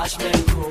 bashment crew.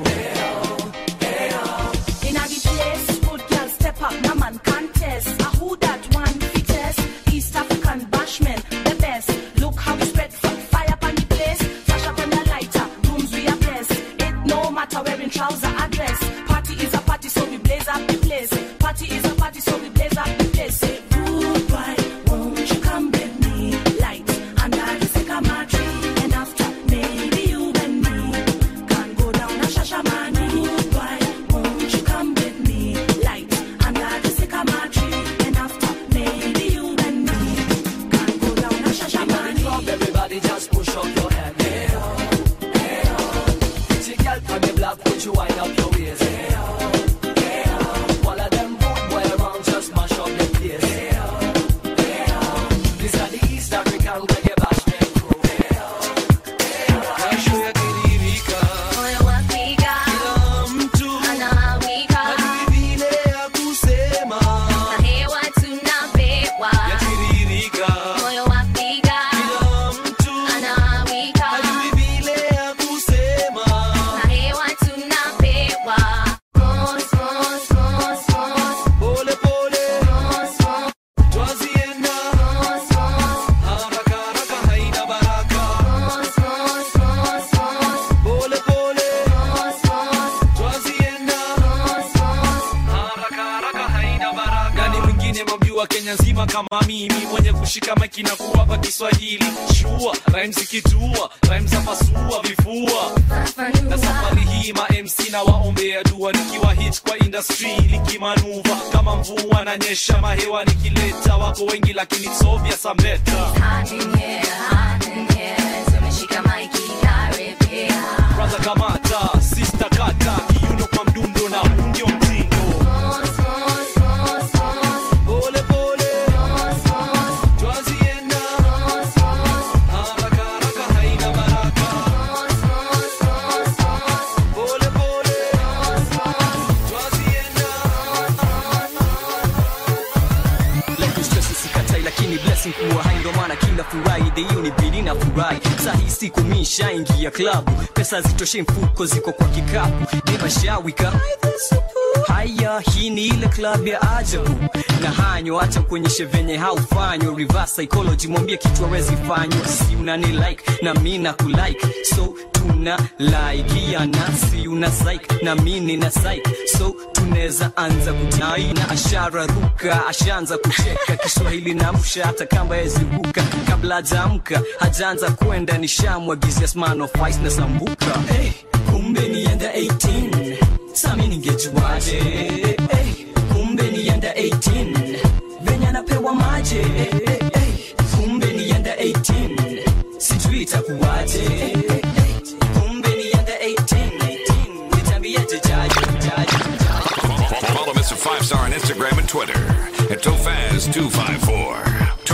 In a the place, good girl step up, no man contest. A who that one fittest? East African bashman, the best. Look how we spread f- fire upon the place. Flash up on the lighter, rooms we are blessed. It no matter wearing trouser or dress. Party is a party, so we blaze up the place. Party is a party, so we blaze up the place. Say goodbye, won't you come with me? Light under the sycamore tree, and after maybe you and me can go down a shashamani. Goodbye, won't you come with me? Light under the sycamore tree, and after maybe you and me can go down a shashamani. Club, everybody just push up your hand. Hey, oh, hey, oh. Pretty girl from the block, put you wind up your waist. Hey, oh, hey, oh. All of them good boy around, just mash up the place. Hey, oh, hey, oh. These are the East African reggae bashment crew. Hey, oh, hey, oh. Kesho yakitiririka, Moyo wapiga, kila mtu anawika, hajui vile ya kusema. na hewa tunapewa. Yakitiririka, Moyo wapiga, kila mtu anawika, hajui vile ya kusema. na hewa tunapewa. Mos, mos, mos, mos, Pole pole, mos, mos, twazienda, mos, mos, haraka haraka haina baraka. mos, mos, mos, mos, Pole pole, mos, mos, twazienda, mos, mos. haraka haraka haina baraka. Nani mwingine mamjua Kenya nzima kama mimi mwenye kushika maiki na kuwapa Kiswahili shua rhymes ikitua rhymes za pasua vifua na safari hii ma MC na waombea dua nikiwa hit kwa industry likimanuva kama mvua na nyesha mahewa nikileta wako wengi lakini it's obvious I'm better Hot in here, hot in here, tumeshika maiki karibia. brother kamata sister kata kiuno kwa mdundo na huu ndio mtindo Mos, mos, mos, mos, pole pole mos, mos, twazienda mos, mos. haraka haraka haina baraka Mos, mos, mos, mos, pole pole mos, mos. twazienda Life is stress sikatai lakini blessing kuwa hai ndo maana kila Friday hiyo ni bidi na furahi saa hii siku mi nishaingia klabu pesa zitoshe mfuko ziko kwa kikapu nimashawika haya hii ni ile club ya ajabu na hanyo acha kuonyeshe venye haufanywa reverse psychology mwambie kitu awezi fanywa si unani like na mi na kulike so tuna laikiana si una psych na mi nina psych so tunaweza anza kutai na ashara ruka ashaanza kucheka kiswahili na msha hata kamba yeziruka kabla hajaamka hajaanza kwenda nishamwagizia smano fice na sambuka hey, kumbe nienda 18 sami ningejuaje hey, kumbe nienda 18 venye anapewa maje hey, hey, kumbe nienda 18 sijui itakuwaje hey, hey, kumbe nienda 18 nitambiaje jaji jaji Follow Mr. Five Star on Instagram and Twitter at Tofaz254.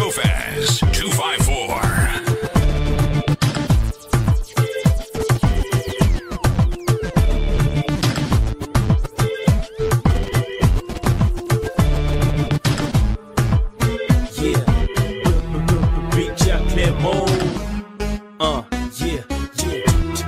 Tofaz254. Yeah. Big Jack Clermont. Uh, yeah, yeah.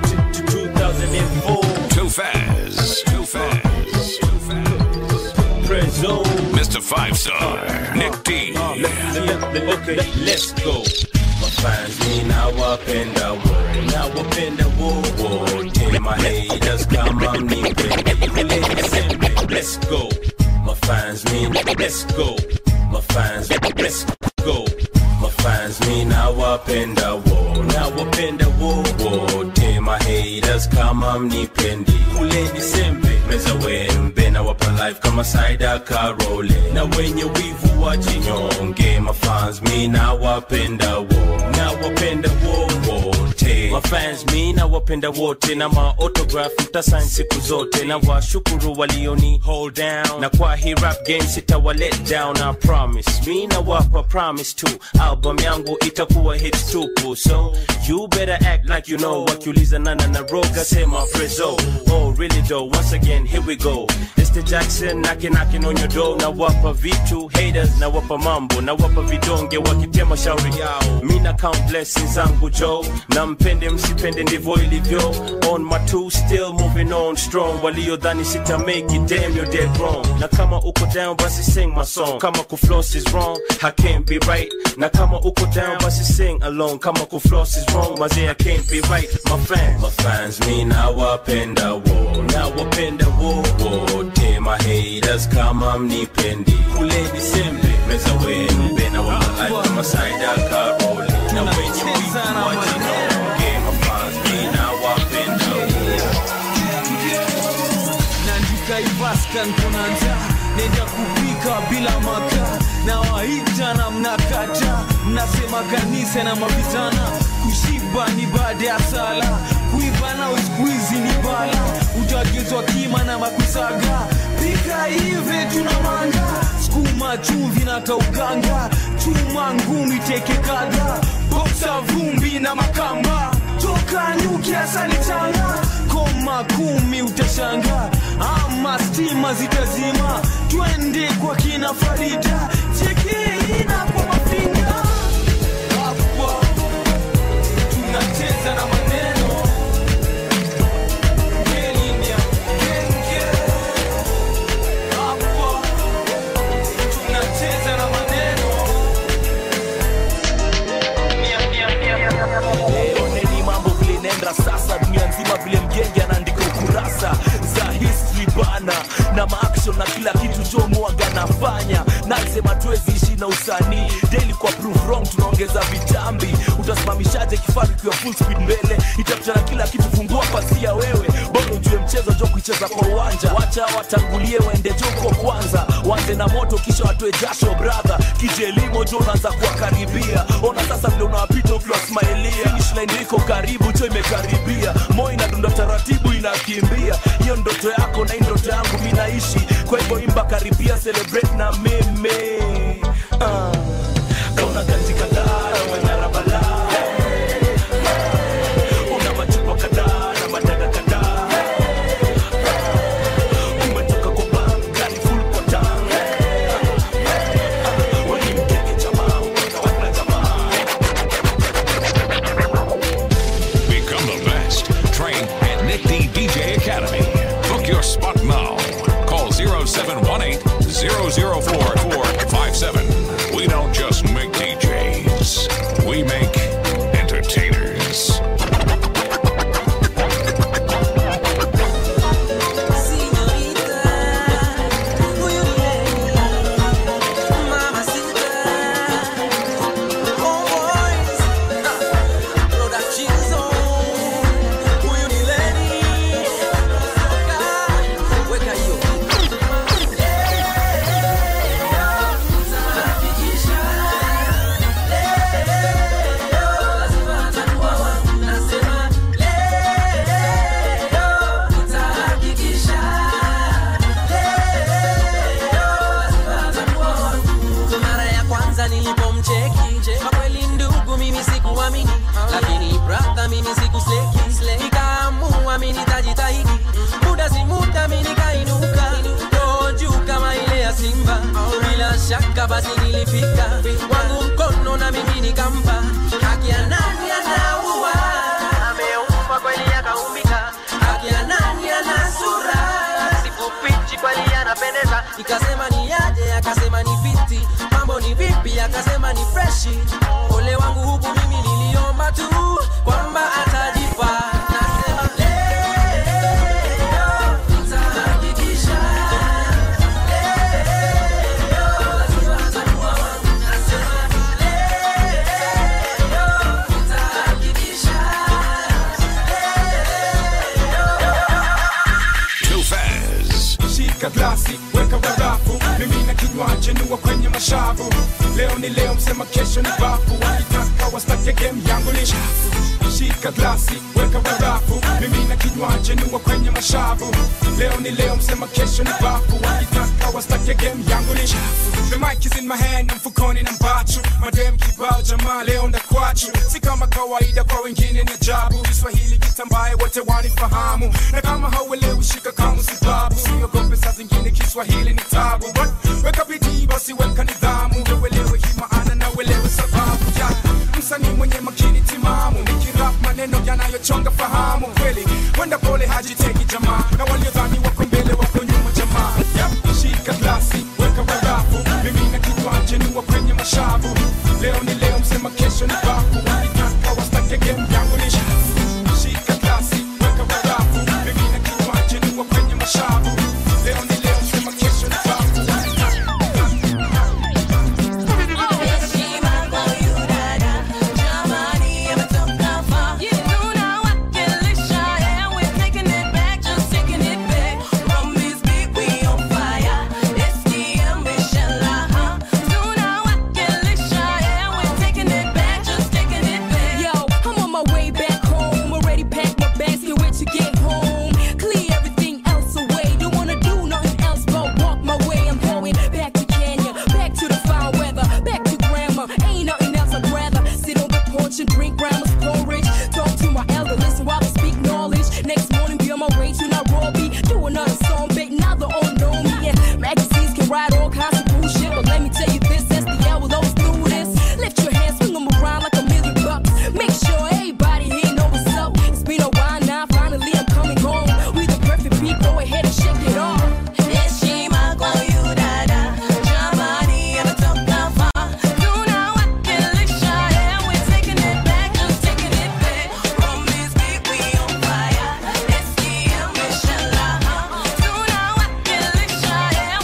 2004. Tofaz. Tofaz. Prezone. Mr. Five Star. Nick D. Okay, let's go. Mafans mi nawapenda wo nawapenda wo wote mahaters kama mnipende let's go mafans mi let's go mafans let's go mafans mi nawapenda wo nawapenda wo wote mahaters kama mnipendi kule disembe meza wembe nawapa life kama saida karole na wenye wivu wajinyonge mafans mi nawapenda wo nawapenda wo wote mafans mi nawapenda wote na maotograph mtasain siku zote na washukuru walioni hold down na kwa hii rap game sitawa let down I promise mi nawapa promise tu album yangu itakuwa hits tupu so you better act like you know wakiuliza nana na roga sema prezo oh really though once again here we go Mr. Jackson knocking knocking on your door na wapa vitu haters na wapa mambo na wapa vidonge wakitema shauri yao mi na count blessings zangu jo na mpende game sipende ndivyo ilivyo on my two still moving on strong waliodhani sita make it damn you're dead wrong na kama uko down basi sing my song kama kufloss is wrong I can't be right na kama uko down basi sing along kama kufloss is wrong mazee I can't be right my fans my fans mi nawapenda wo nawapenda wo wote my haters kama mnipendi kuleni sembe meza wenu bena wa life kama saida karoli na wenye wivu wajinaonge my fans mi nawapenda naandika ivaska nkona njaa nenda kupika bila makaa na waita na mnakata mnasema kanisa na mavitana kushiba ni baada ya sala kuiva na uskuizi ni bala utagezwa kima na makusaga pika hivi tuna manga skuma chumvi na kauganga chuma ngumi teke kadha boksa vumbi na makamba toka nyuki asali changa koma kumi utashanga ama stima zitazima twende kwa kina farida chekeina kwa mafinga hapo tunacheza na maneno Kenya, Kenya. Hapo tunacheza na maneno oneni mambo vile inaenda sasa dunia nzima vile mgenge anaandika ukurasa za history bana na maaction na kila kitu chomwaga nafanya nasema tuwezi ishi na usanii daily kwa proof wrong tunaongeza vitambi utasimamishaje kifaru kiwa full speed mbele itapitana kila kitu fungua pasia wewe bora ujue mchezo jo kuicheza kwa uwanja wacha watangulie waende joko kwanza wanze na moto kisha watoe jasho brother kijelimo jo unaanza kuwakaribia ona sasa vile unawapita ukiwasmailia finish line iko karibu cho imekaribia moyo inadunda taratibu inakimbia hiyo ndoto yako na hii ndoto yangu mi naishi kwa hivyo imba karibia celebrate na mimi uh. kauna ganji kadhaa na manyara balaa una machupa kadhaa na madaga kadhaa umetoka kwa bank gari full kwa tank wani mkeke jamaa umekawaka jamaa Become the best. Train at Nick D DJ Academy. Book your spot now. Call 0718 004 We don't just make DJs, we make entertainers. mara ya kwanza nilipomcheki kwa kweli ndugu mimi sikuamini lakini brother mimi sikusleki nikaamua mimi nitajitahidi muda si muda mimi nikainuka roho juu kama ile ya simba bila shaka basi nilifika wangu mkono na mimi nikampa haki ya nani anaua ameumba kweli akaumbika haki ya nani ana sura sikupichi kweli anapendeza ikasema ni aje akasema ni fiti mambo ni vipi akasema ni freshi ole wangu huku mimi niliomba tu kwamba atajipa nasema leo nitahakikisha Too fast. shika glasi weka barafu mimi na kinywaji niwa kwenye mashavu leo ni leo msema kesho ni bafu wakitaka wastake game yangu ni chafu shika glasi weka barafu mimi na kinywaji niwa kwenye mashavu leo ni leo msema kesho ni bafu wakitaka wastake game yangu ni chafu the mic is in my hand na mfukoni na mbachu madem kibao jamaa leo ndakwachu si kama kawaida kwa wengine ni ajabu kiswahili beat ambaye wote wanifahamu na kama hauelewi shika kama sibabu siogope saa zingine kiswahili ni tabu but weka bidii basi weka nidhamu ndio uelewe hii maana na uelewe sababu ya msanii mwenye makini timamu nikirap maneno yanayochonga fahamu kweli wenda pole hajiteki jamaa na waliodhani wako mbele wako nyuma jamaa yep, shika glasi weka barafu mimi na kichwa chenua kwenye mashavu leo ni leo msema kesho ni bafu walitaka wastake game yangu ni shafu shika glasi weka barafu mimi na kichwa chenua kwenye mashavu leo ni leo msema kesho ni bafu Yo, I'm on my way back home. Already packed my bags, can't wait to get home. Clear everything else away. Don't wanna do nothing else but walk my way. I'm going back to Kenya, back to the foul weather, back to grandma. Ain't nothing else I'd rather sit on the porch and drink grandma's porridge. Talk to my elder, listen while I speak knowledge. Next morning, be on my way to Nairobi. Do another song, bait, now they all know me. Yeah, magazines can write all kinds of bullshit, but let me tell you this: SDL will always do this. Lift your hands, swing them around like a million bucks. Make sure everybody here know what's up. It's been a while now, finally I'm coming home. We the perfect beat, go ahead and shake it off. Heshima kwa yu dada, jamani ametoka far. Tunawakilisha, yeah, we're taking it back, just taking it back. From this beat we on fire. SDM inshallah, tunawakilisha, yeah,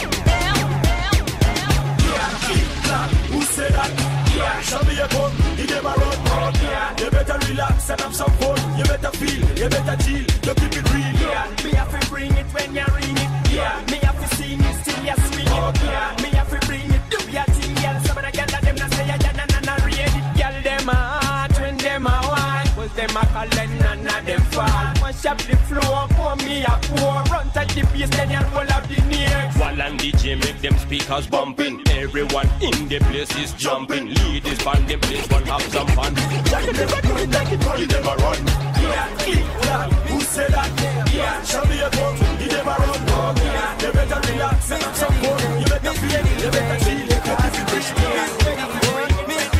Who said that? Yeah, show me a gun, he them a run. Yeah, you better relax and have some fun. You better feel, you better chill, you keep it real. Yeah, me have to bring it when you ring it. Yeah, me have to sing it till you swing it. Yeah, me have to bring it, do your thing, girl. Some of the girls that them not say ya, ya, na, na, na, read it. Girl, them a hot when them a wine. Was them a calling, none of them fall. Mash up the floor, pour me a pour. Run touch the bass, then you roll up the neck. While and DJ make them speakers bumping. Everyone in the place is jumping. Ladies band them place one have some fun. Jack it, never do it, like it, you never run. Yeah, click, clap. Who said that? Yeah, show me a gun. He never run. Yeah, you better relax and have some fun. You better feel it, you better chill. You keep it fresh.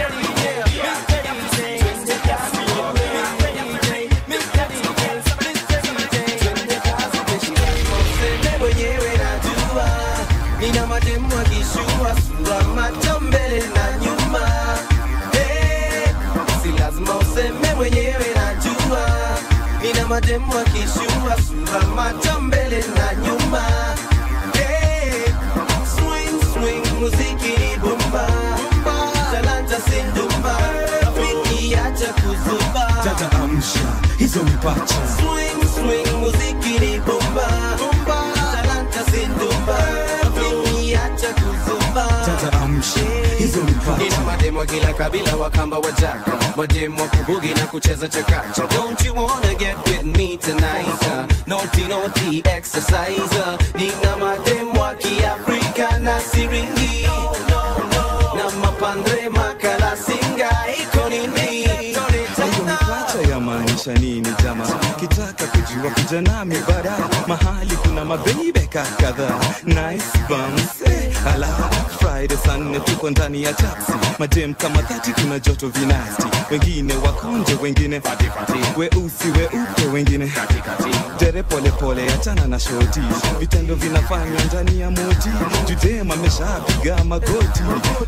Mimi mwenyewe najua nina mademu akishua sura macho mbele na nyuma Eh, si lazima useme mwenyewe najua nina mademu akishua sura macho mbele na nyuma Eh, swing swing muziki ni bomba talanta sindumba rafiki acha kuzuba Dada amsha hizo mipacha Swing, swing, muziki ni bomba talanta sindumba rafiki acha kuzuba Dada amsha hizo mipacha Nina mademo kila kabila wakamba wajaka mademo wa kubugi na kucheza chakacha Don't you wanna get with me tonight uh, Naughty naughty exercise uh, Nina mademo wa kiafrika na siringi Na mapandre makala singa iko nini hiyo mipacha yamaanisha nini jama kitaka kujua kuja nami bara mahali kuna mabeibeka kadhaa nice bums eh, ala friday saa nne tuko ndani ya taxi madem kama dhati kuna joto vinasti wengine wakonje wengine weusi weupe wengine dere polepole achana na shoti vitendo vinafanywa ndani ya moti judem ameshapiga magoti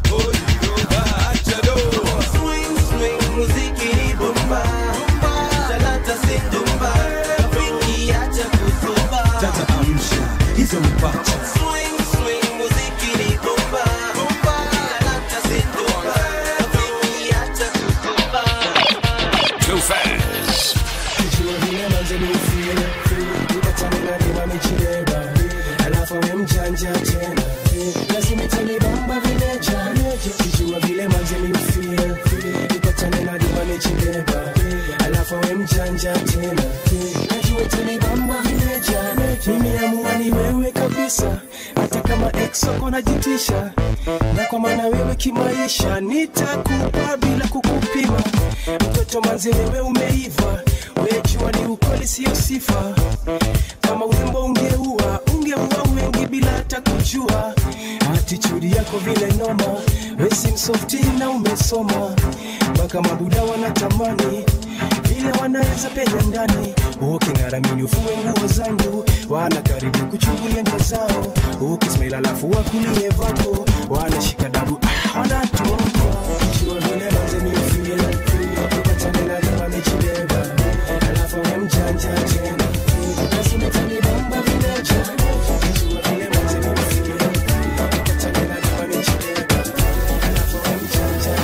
Swing, swing, muziki ni bomba talanta sindumba rafiki acha kuzuba Dada amsha hizo mipacha Swing, swing, muziki ni bomba talanta sindumba rafiki acha kuzuba Too fast. Kijua vile manze ni feel, feel, nikatana na dema michileba, alafu we mjanja tena, lazima itanibamba vileja, kijua vile manze ni feel, feel, nikatana na dema michileba, alafu we mjanja tena, najua itanibamba vileja, nimeamua ni wewe kabisa, hata kama ex wako najitisha, na kwa maana wewe kimaisha nitakupa bila kukupima, mtoto manze wewe umeiva, wejua ni siyo sifa kama urembo ungeua ungeua wengi bila hata kujua atitudi yako vile noma wesi msofti na umesoma mpaka mabuda wanatamani vile wanaweza penya ndani uking'aramini ufue nguo zangu wana karibu kuchungulia ndio zao ukismail alafu wakulie vako wanashika dabu ah, wanatoka jua vile lazimi ufie upatane na kama mechileva alafu we mjanja tena basi umetanibamba vileja jua vile lazimi ufie upatane na kama mechileva alafu we mjanja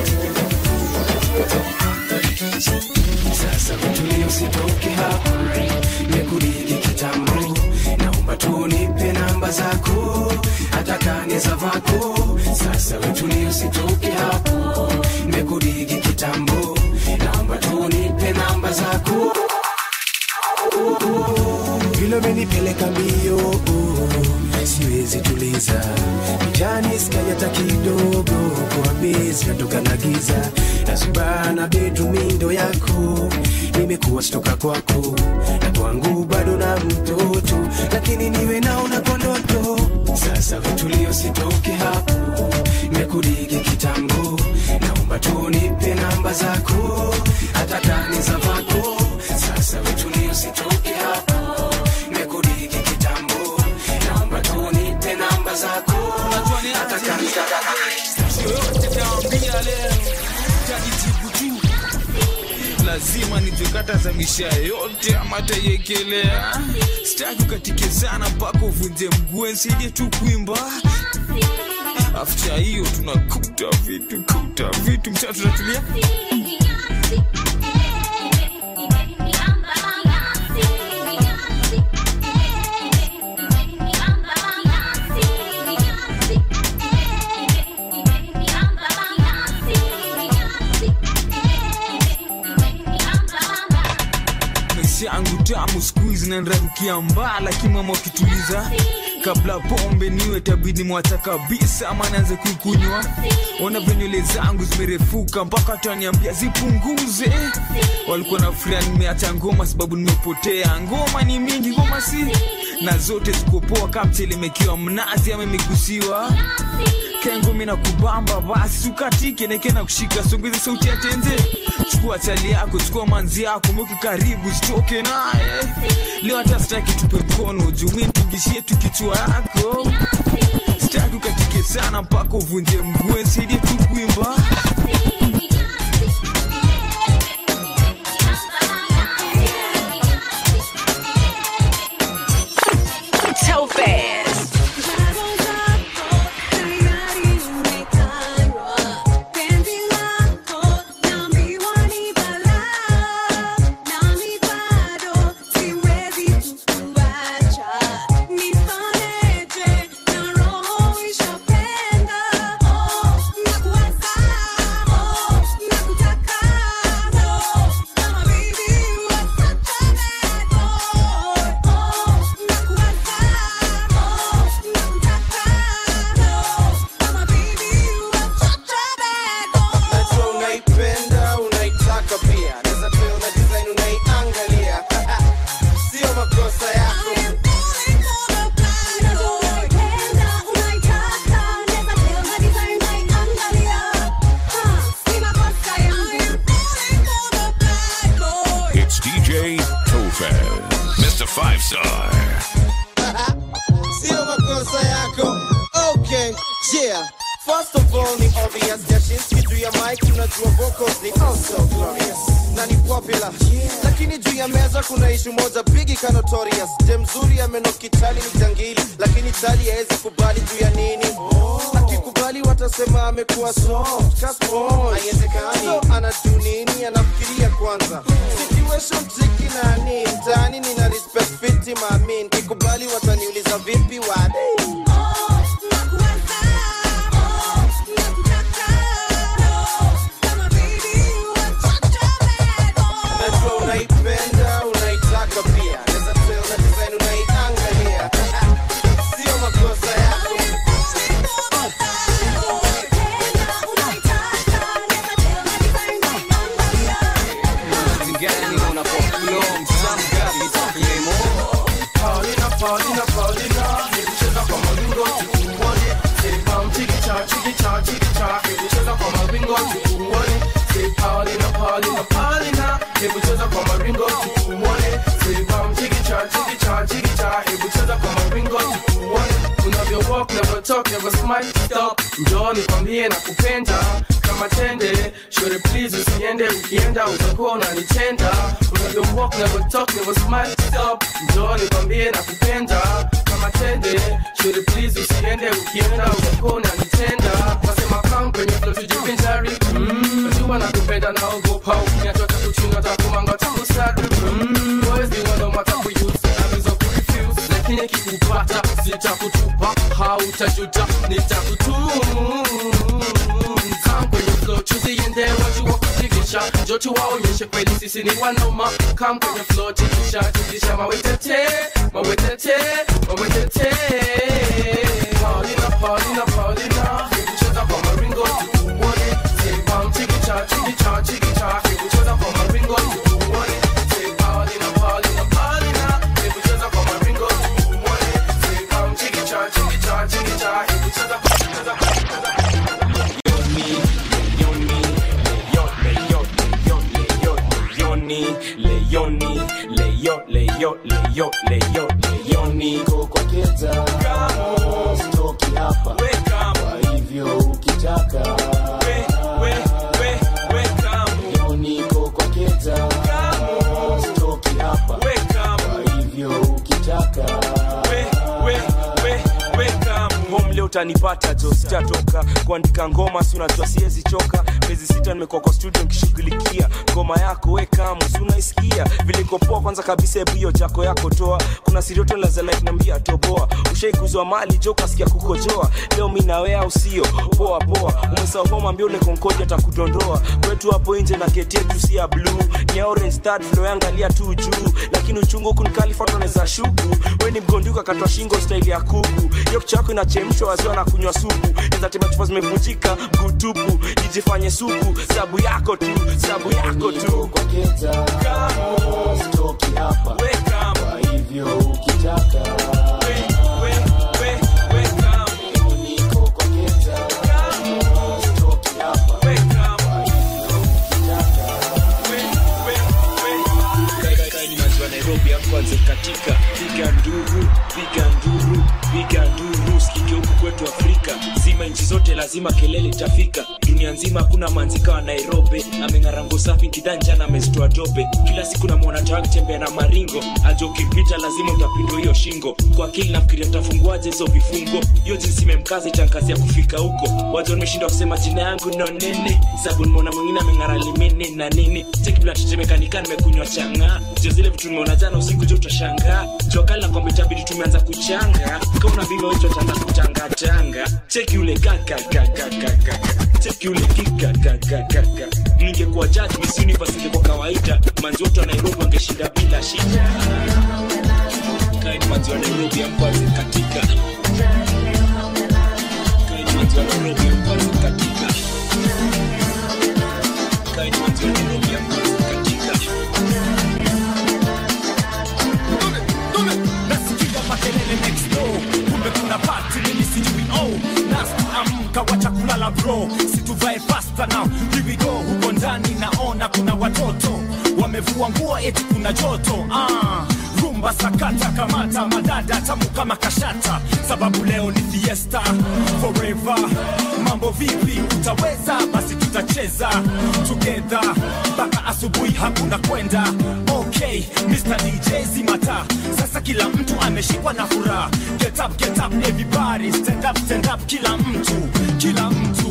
tena sasa kutulia usitoke hapo nimekuliki kitambo naomba tu nipe namba zako hata kani za vako sasa wetulia usitoke hapo nimekuliki kitambo naomba tu nipe namba zako vile umenipeleka mbio siwezi tuliza jani skai hata kidogo kwa bezi natoka na giza nasubana bedrumindo yako nimekuwa stoka kwako na kwangu bado na mtoto lakini niwe naona kwa ndoto sasa vitulio sitoke hapo nimekuligi kitambo naomba tu nipe namba zako hata kani za vako sasa vitulio sitoke hapo nimekuligi kitambo naomba tu nipe namba zako hata kani za yoyote taambia leo tajijibu tu lazima nijekata misha yote ama taiekelea sitaki ukatike sana mpaka uvunje mguu nsaidie tu kuimba afta hiyo tunakuta vitu kuta vitu mcha tunatulia maisha yangu tamu skuizi nanrarukia mbaa lakini mama ukituliza kabla pombe niwe tabidi mwacha kabisa ama naanze kuikunywa ona venywele zangu zimerefuka mpaka taniambia zipunguze walikuwa na furia nimeacha ngoma sababu nimepotea ngoma ni mingi ngoma si na zote zikopoa kamchelemekiwa mnazi ama imegusiwa kengumi na kubamba basi ukatike neke na kushika songeze sauti ya tenze chukua chali yako chukua manzi yako mweke karibu sitoke naye leo hata sitaki tupe mkono jumi mpigishie tu kichwa yako sitaki ukatike sana mpaka uvunje mgue saidie tu kuimba Topaz. Najua unaipenda unaitaka pia naweza pia una design unaiangalia sio makosa yako It's DJ Tofaz, Mr. Five Star. sio makosa yako okay yeah First of all ni obvious Jashinski juu ya mic unajua vocals ni also glorious na ni popular lakini juu ya meza kuna ishu moja bigi ka notorious je mzuri amenokitali ni jangili lakini tali haezi kubali juu ya nini akikubali watasema amekuwa soft ka sponge. haiwezekani so anajuu nini anafikiria kwanza situation tricky na ni mtaani nina respect fiti maamin kikubali wataniuliza vipi wade najua unaipenda unaitaka pia naweza tell na design unaiangalia sio makosa yako gani unapoflow msamgapi Paulina, Paulina, hebu cheza kwa maringo tukuone. Say pam chikicha, chikicha, chikicha, hebu cheza kwa maringo tukuone. Say Paulina, Paulina, Paulina, hebu cheza kwa maringo tukuone. Say pam chikicha, chikicha, chikicha, hebu cheza kwa maringo tukuone. Unavyo walk, never talk, never smile, stop. Njoo nikwambie na kupenda kama tende Shore please usiende ukienda utakuwa unanitenda Unavyo walk, never talk, never smile, stop Njoo nikwambie na kupenda kama tende Shore please usiende ukienda utakuwa unanitenda Nasema come kwenye flow tujivinjari mm. Najua nakupenda naogopa ukiniacha takuchinga takumanga takusadu mm. Boys ni wando matakuyusa navizo kurefuse lakini kikupata sitakutupa hautajuta nitakutunza kwenye flow tuziende wajua kutikisha njo tuwaonyeshe kweli sisi ni wanoma kam kwenye flow tikisha tikisha mawetete mawetete mawetete Paulina Paulina Paulina hebu cheza kwa maringo tukuone say pam chikicha chikicha chikicha hebu cheza kwa maringo tukuone say Paulina Paulina Paulina hebu cheza kwa maringo tukuone say pam chikicha chikicha chikicha hebu cheza kwa cheza kwa cheza Leoni, Leoni, Leo, Leo, Leo, Leo, Leoni kwa keta stoki hapa kwa hivyo ukitaka leo niko kwa keta stoki hapa kwa hivyo ukitaka home leo utanipata jo sitatoka kuandika ngoma si unajua siwezi choka miezi sita nimekuwa kwa studio nikishughulikia ngoma yako wekamu si unaisikia vile iko poa kwanza kabisa hebu hiyo jako yako toa kuna sirioto lazanainambia toboa ushaikuzwa mali jo kasikia kukojoa leo mi nawe au sio poa poa umesahau homa mbio ule konkoja atakudondoa kwetu hapo nje na keti yetu si ya blue ni ya orange start flow yangalia tu juu lakini uchungu kunikalifatoneza shuku we ni mgonduka katwa shingo staili ya kuku hiyo kichako inachemshwa waziwa na kunywa supu ezatema chupa zimevunjika mgutupu ijifanye supu sabu yako tu sabu yako tu stoki hapa kwa hivyo ukitaka wa nairobi akwanze katika piga nduru piga nduru piga nduru sikike huku kwetu afrika zima nchi zote lazima kelele itafika dunia nzima hakuna manzika wa nairobi ameng'arango safi kidanjana amezitoa dobe kila siku namwona tawa akitembea na maringo aja ukipita lazima utapindwa hiyo shingo kwa akili nafikiria tafunguaje hizo vifungo hiyo jinsi imemkaza itankazia kufika huko waja wameshinda kusema jina yangu no nene sabu nimeona mwingine ameng'ara limene na nini tekiblatetemekanika nimekunywa chang'aa jo zile vitu nimeona jana usiku jo utashangaa jokali na kwamba itabidi tumeanza kuchanga kauna vile wetu ataanza kutangatanga cheki ule kakakakakaka cheki ule kikakakakaka ningekuwa judge miss universe ingekuwa kawaida manzi wote wa nairobi wangeshinda bila shida kaini manzi wa nairobi amkwazi katika kaini manzi wa nairobi amkwazi katika kaini manzi wa nairobi amkwazi katika nasikia makelele next door kumbe kuna pati mimi sijui oh nasti amka wacha kulala bro situvae fasta now here we go huko ndani naona kuna watoto wamevua nguo eti kuna joto ah rumba sakata kamata madada tamu kama kashata sababu leo ni fiesta forever mambo vipi utaweza basi tutacheza together mpaka asubuhi hakuna kwenda okay Mr. DJ zimata sasa kila mtu ameshikwa na furaha get up get up everybody stand up stand up kila mtu kila mtu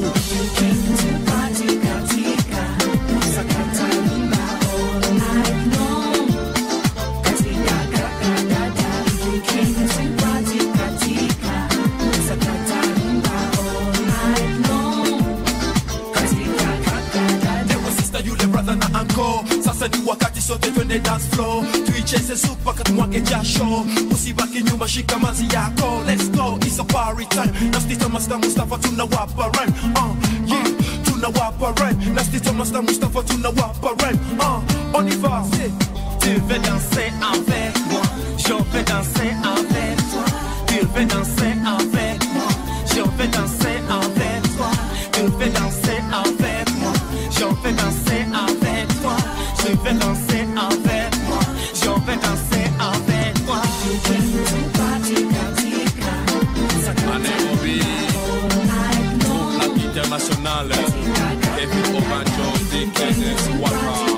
Ewe sister yule brother na anko sasa ni wakati sote twende dance floor tuicheze sup mpaka tumwage jasho usibaki nyuma shika mazi yako let's go it's a party time nastita master mustafa tunawapa rhyme uh, yeah tunawapa rhyme nastita master mustafa tunawapa rhyme uh, on y va tu veux danser avec moi Je veux danser avec toi. Tu veux danser avec moi. Je veux danser avec toi. Tu veux danser avec moi. Je veux danser avec toi. Je veux danser avec moi. Je veux danser avec toi. À Nairobi, groupe Lac International, David Obanjo, DKS, Waka.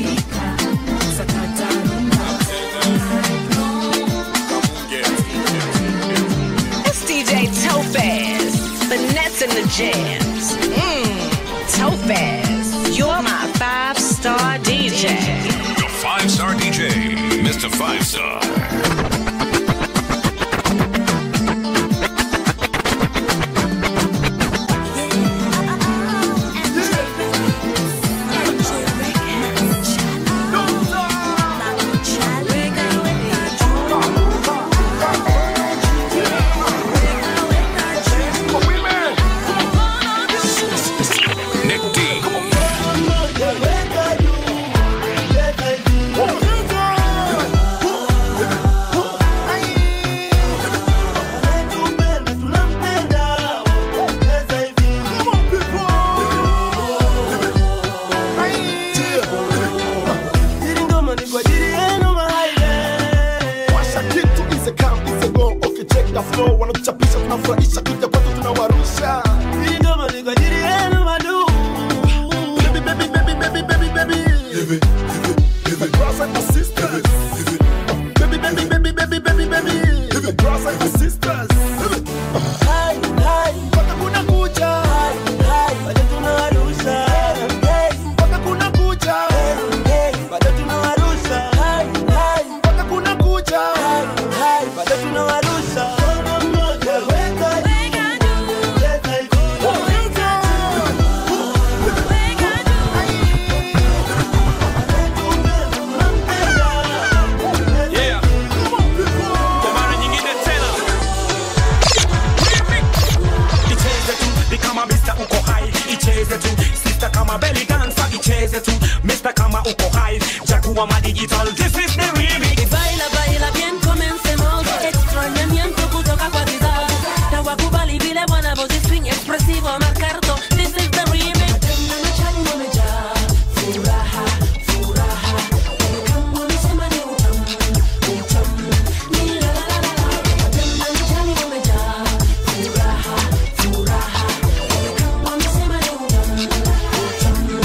It's DJ Topaz, the nets and the jams. Mmm, Topaz, you're my five star DJ. The five star DJ, Mr. Five Star. Nick D. Washa kitu is a camp, is a go. Okay, check the flow. Wanatuchapisha, tunafurahisha, kuja kwetu tunawarusha. Hii ngoma ni kwa ajili yenu madu. Baby, baby, baby, baby, baby, baby. My brothers and my sisters. Baby, baby, baby, baby, baby, baby. My brothers and my sisters. Hai, hai, mpaka kuna kucha. Hai, hai, bado tunawarusha. Hey, mpaka kuna kucha. Hey, hey, bado tunawarusha. Hai, hai, mpaka kuna kucha. Hai, hai, bado tunawarusha. Mkono mmoja weka juu. Weka juu. Weka Yeah. Kwa mara nyingine tena icheze tu ni kama Mr. uko hai icheze tu sister kama belly dancer icheze tu Mr. kama uko hai jakuwa ma digital this is the remix Baila, baila bien, comencemos. Extrañamiento kutoka kwa vizazi. Na wakubali vile wanavyozi swing expressivo marcar todo. This is the remix. Tena machani wamejaa. Furaha, furaha. Kama wamesema ni utamu, utamu. Ni la la la la la. Tena machani wamejaa. Furaha, furaha. Kama wamesema ni utamu, utamu.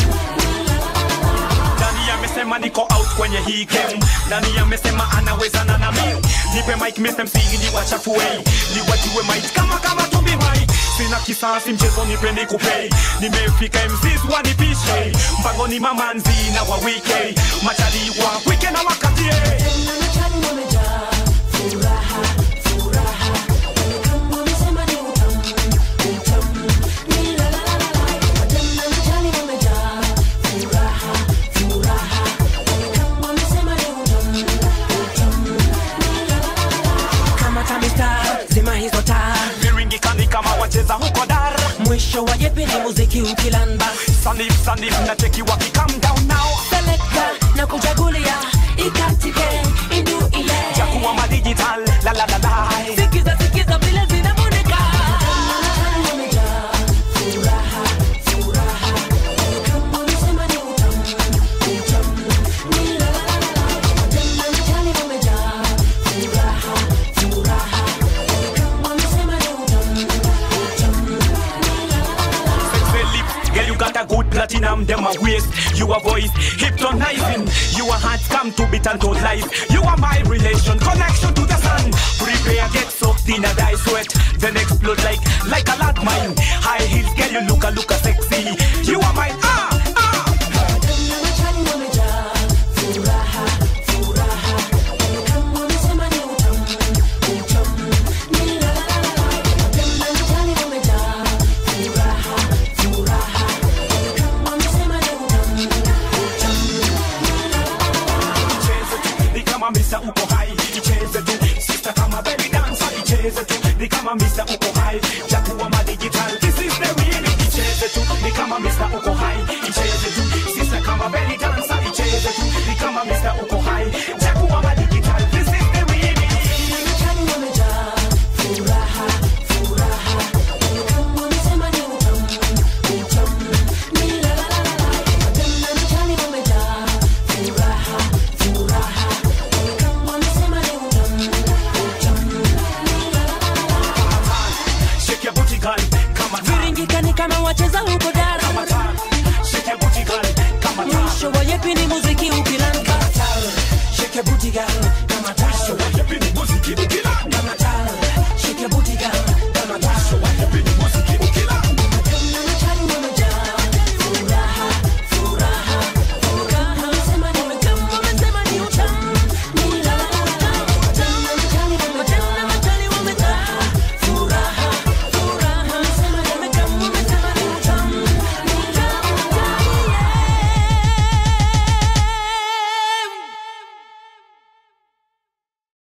Nani amesema niko out kwenye hii game? Nani amesema anawezana na mimi? Nipe mic Mr. MC ili wachafue, ni wajue mic kama kama tumbi mic. Sina kisasi mchezo nipe nikupei, nimefika MCs wanipishe, mpango ni mamanzi na wa wike, machali wa wike na wakatie. Tena machani wamejaa. Furaha, furaha. Kama wamesema ni utamu, utamu. Ni la la la la la. Tena machani wamejaa. Furaha, furaha. Kama wamesema ni utamu, utamu. Ni la la la la. Kama tamista, zima hizo taa. Viringika ni kama wacheza huko dar. Mwisho wa jepi ni muziki ukilamba. Sanif sanif na cheki waki calm down now. Selecta na kuchagulia ikatike induie. Jakuwa ma digital la la la la. Sikiza sikiza vile zinamoneka. Furaha, furaha. Kama wamesema ni utamu, utamu. Ni la la la la la. Tena mchani wamejaa. Furaha, furaha. Kama wamesema ni utamu, utamu. Ni la la la la. Sexy lips, girl you got a good platinum them a waist. You a voice hypnotizing. You a heart come to beat and to life. You are my relation, connection to the sun. Prepare get soaked in a dye sweat, then explode like like a lot mine. High heels, girl you look a look a sexy. You are my ah ah. Tena machani wamejaa. Furaha, furaha. Kama wamesema ni utamu, utamu. Ni la la la la. Tena machani wamejaa. Furaha, furaha. Kama wamesema ni utamu, utamu. Icheze tu, ni kama Mr. uko high. Icheze tu, sister kama belly dancer. Icheze tu, ni kama Mr. uko high. Jakuwa ma digital, this is the remix. Icheze tu, ni kama Mr. uko high. Icheze tu, sister kama belly dancer. Icheze tu, ni kama Mr. uko high. Jakuwa ma digital, this is the remix. unajua yepi ni muziki ukilanka Shake your booty girl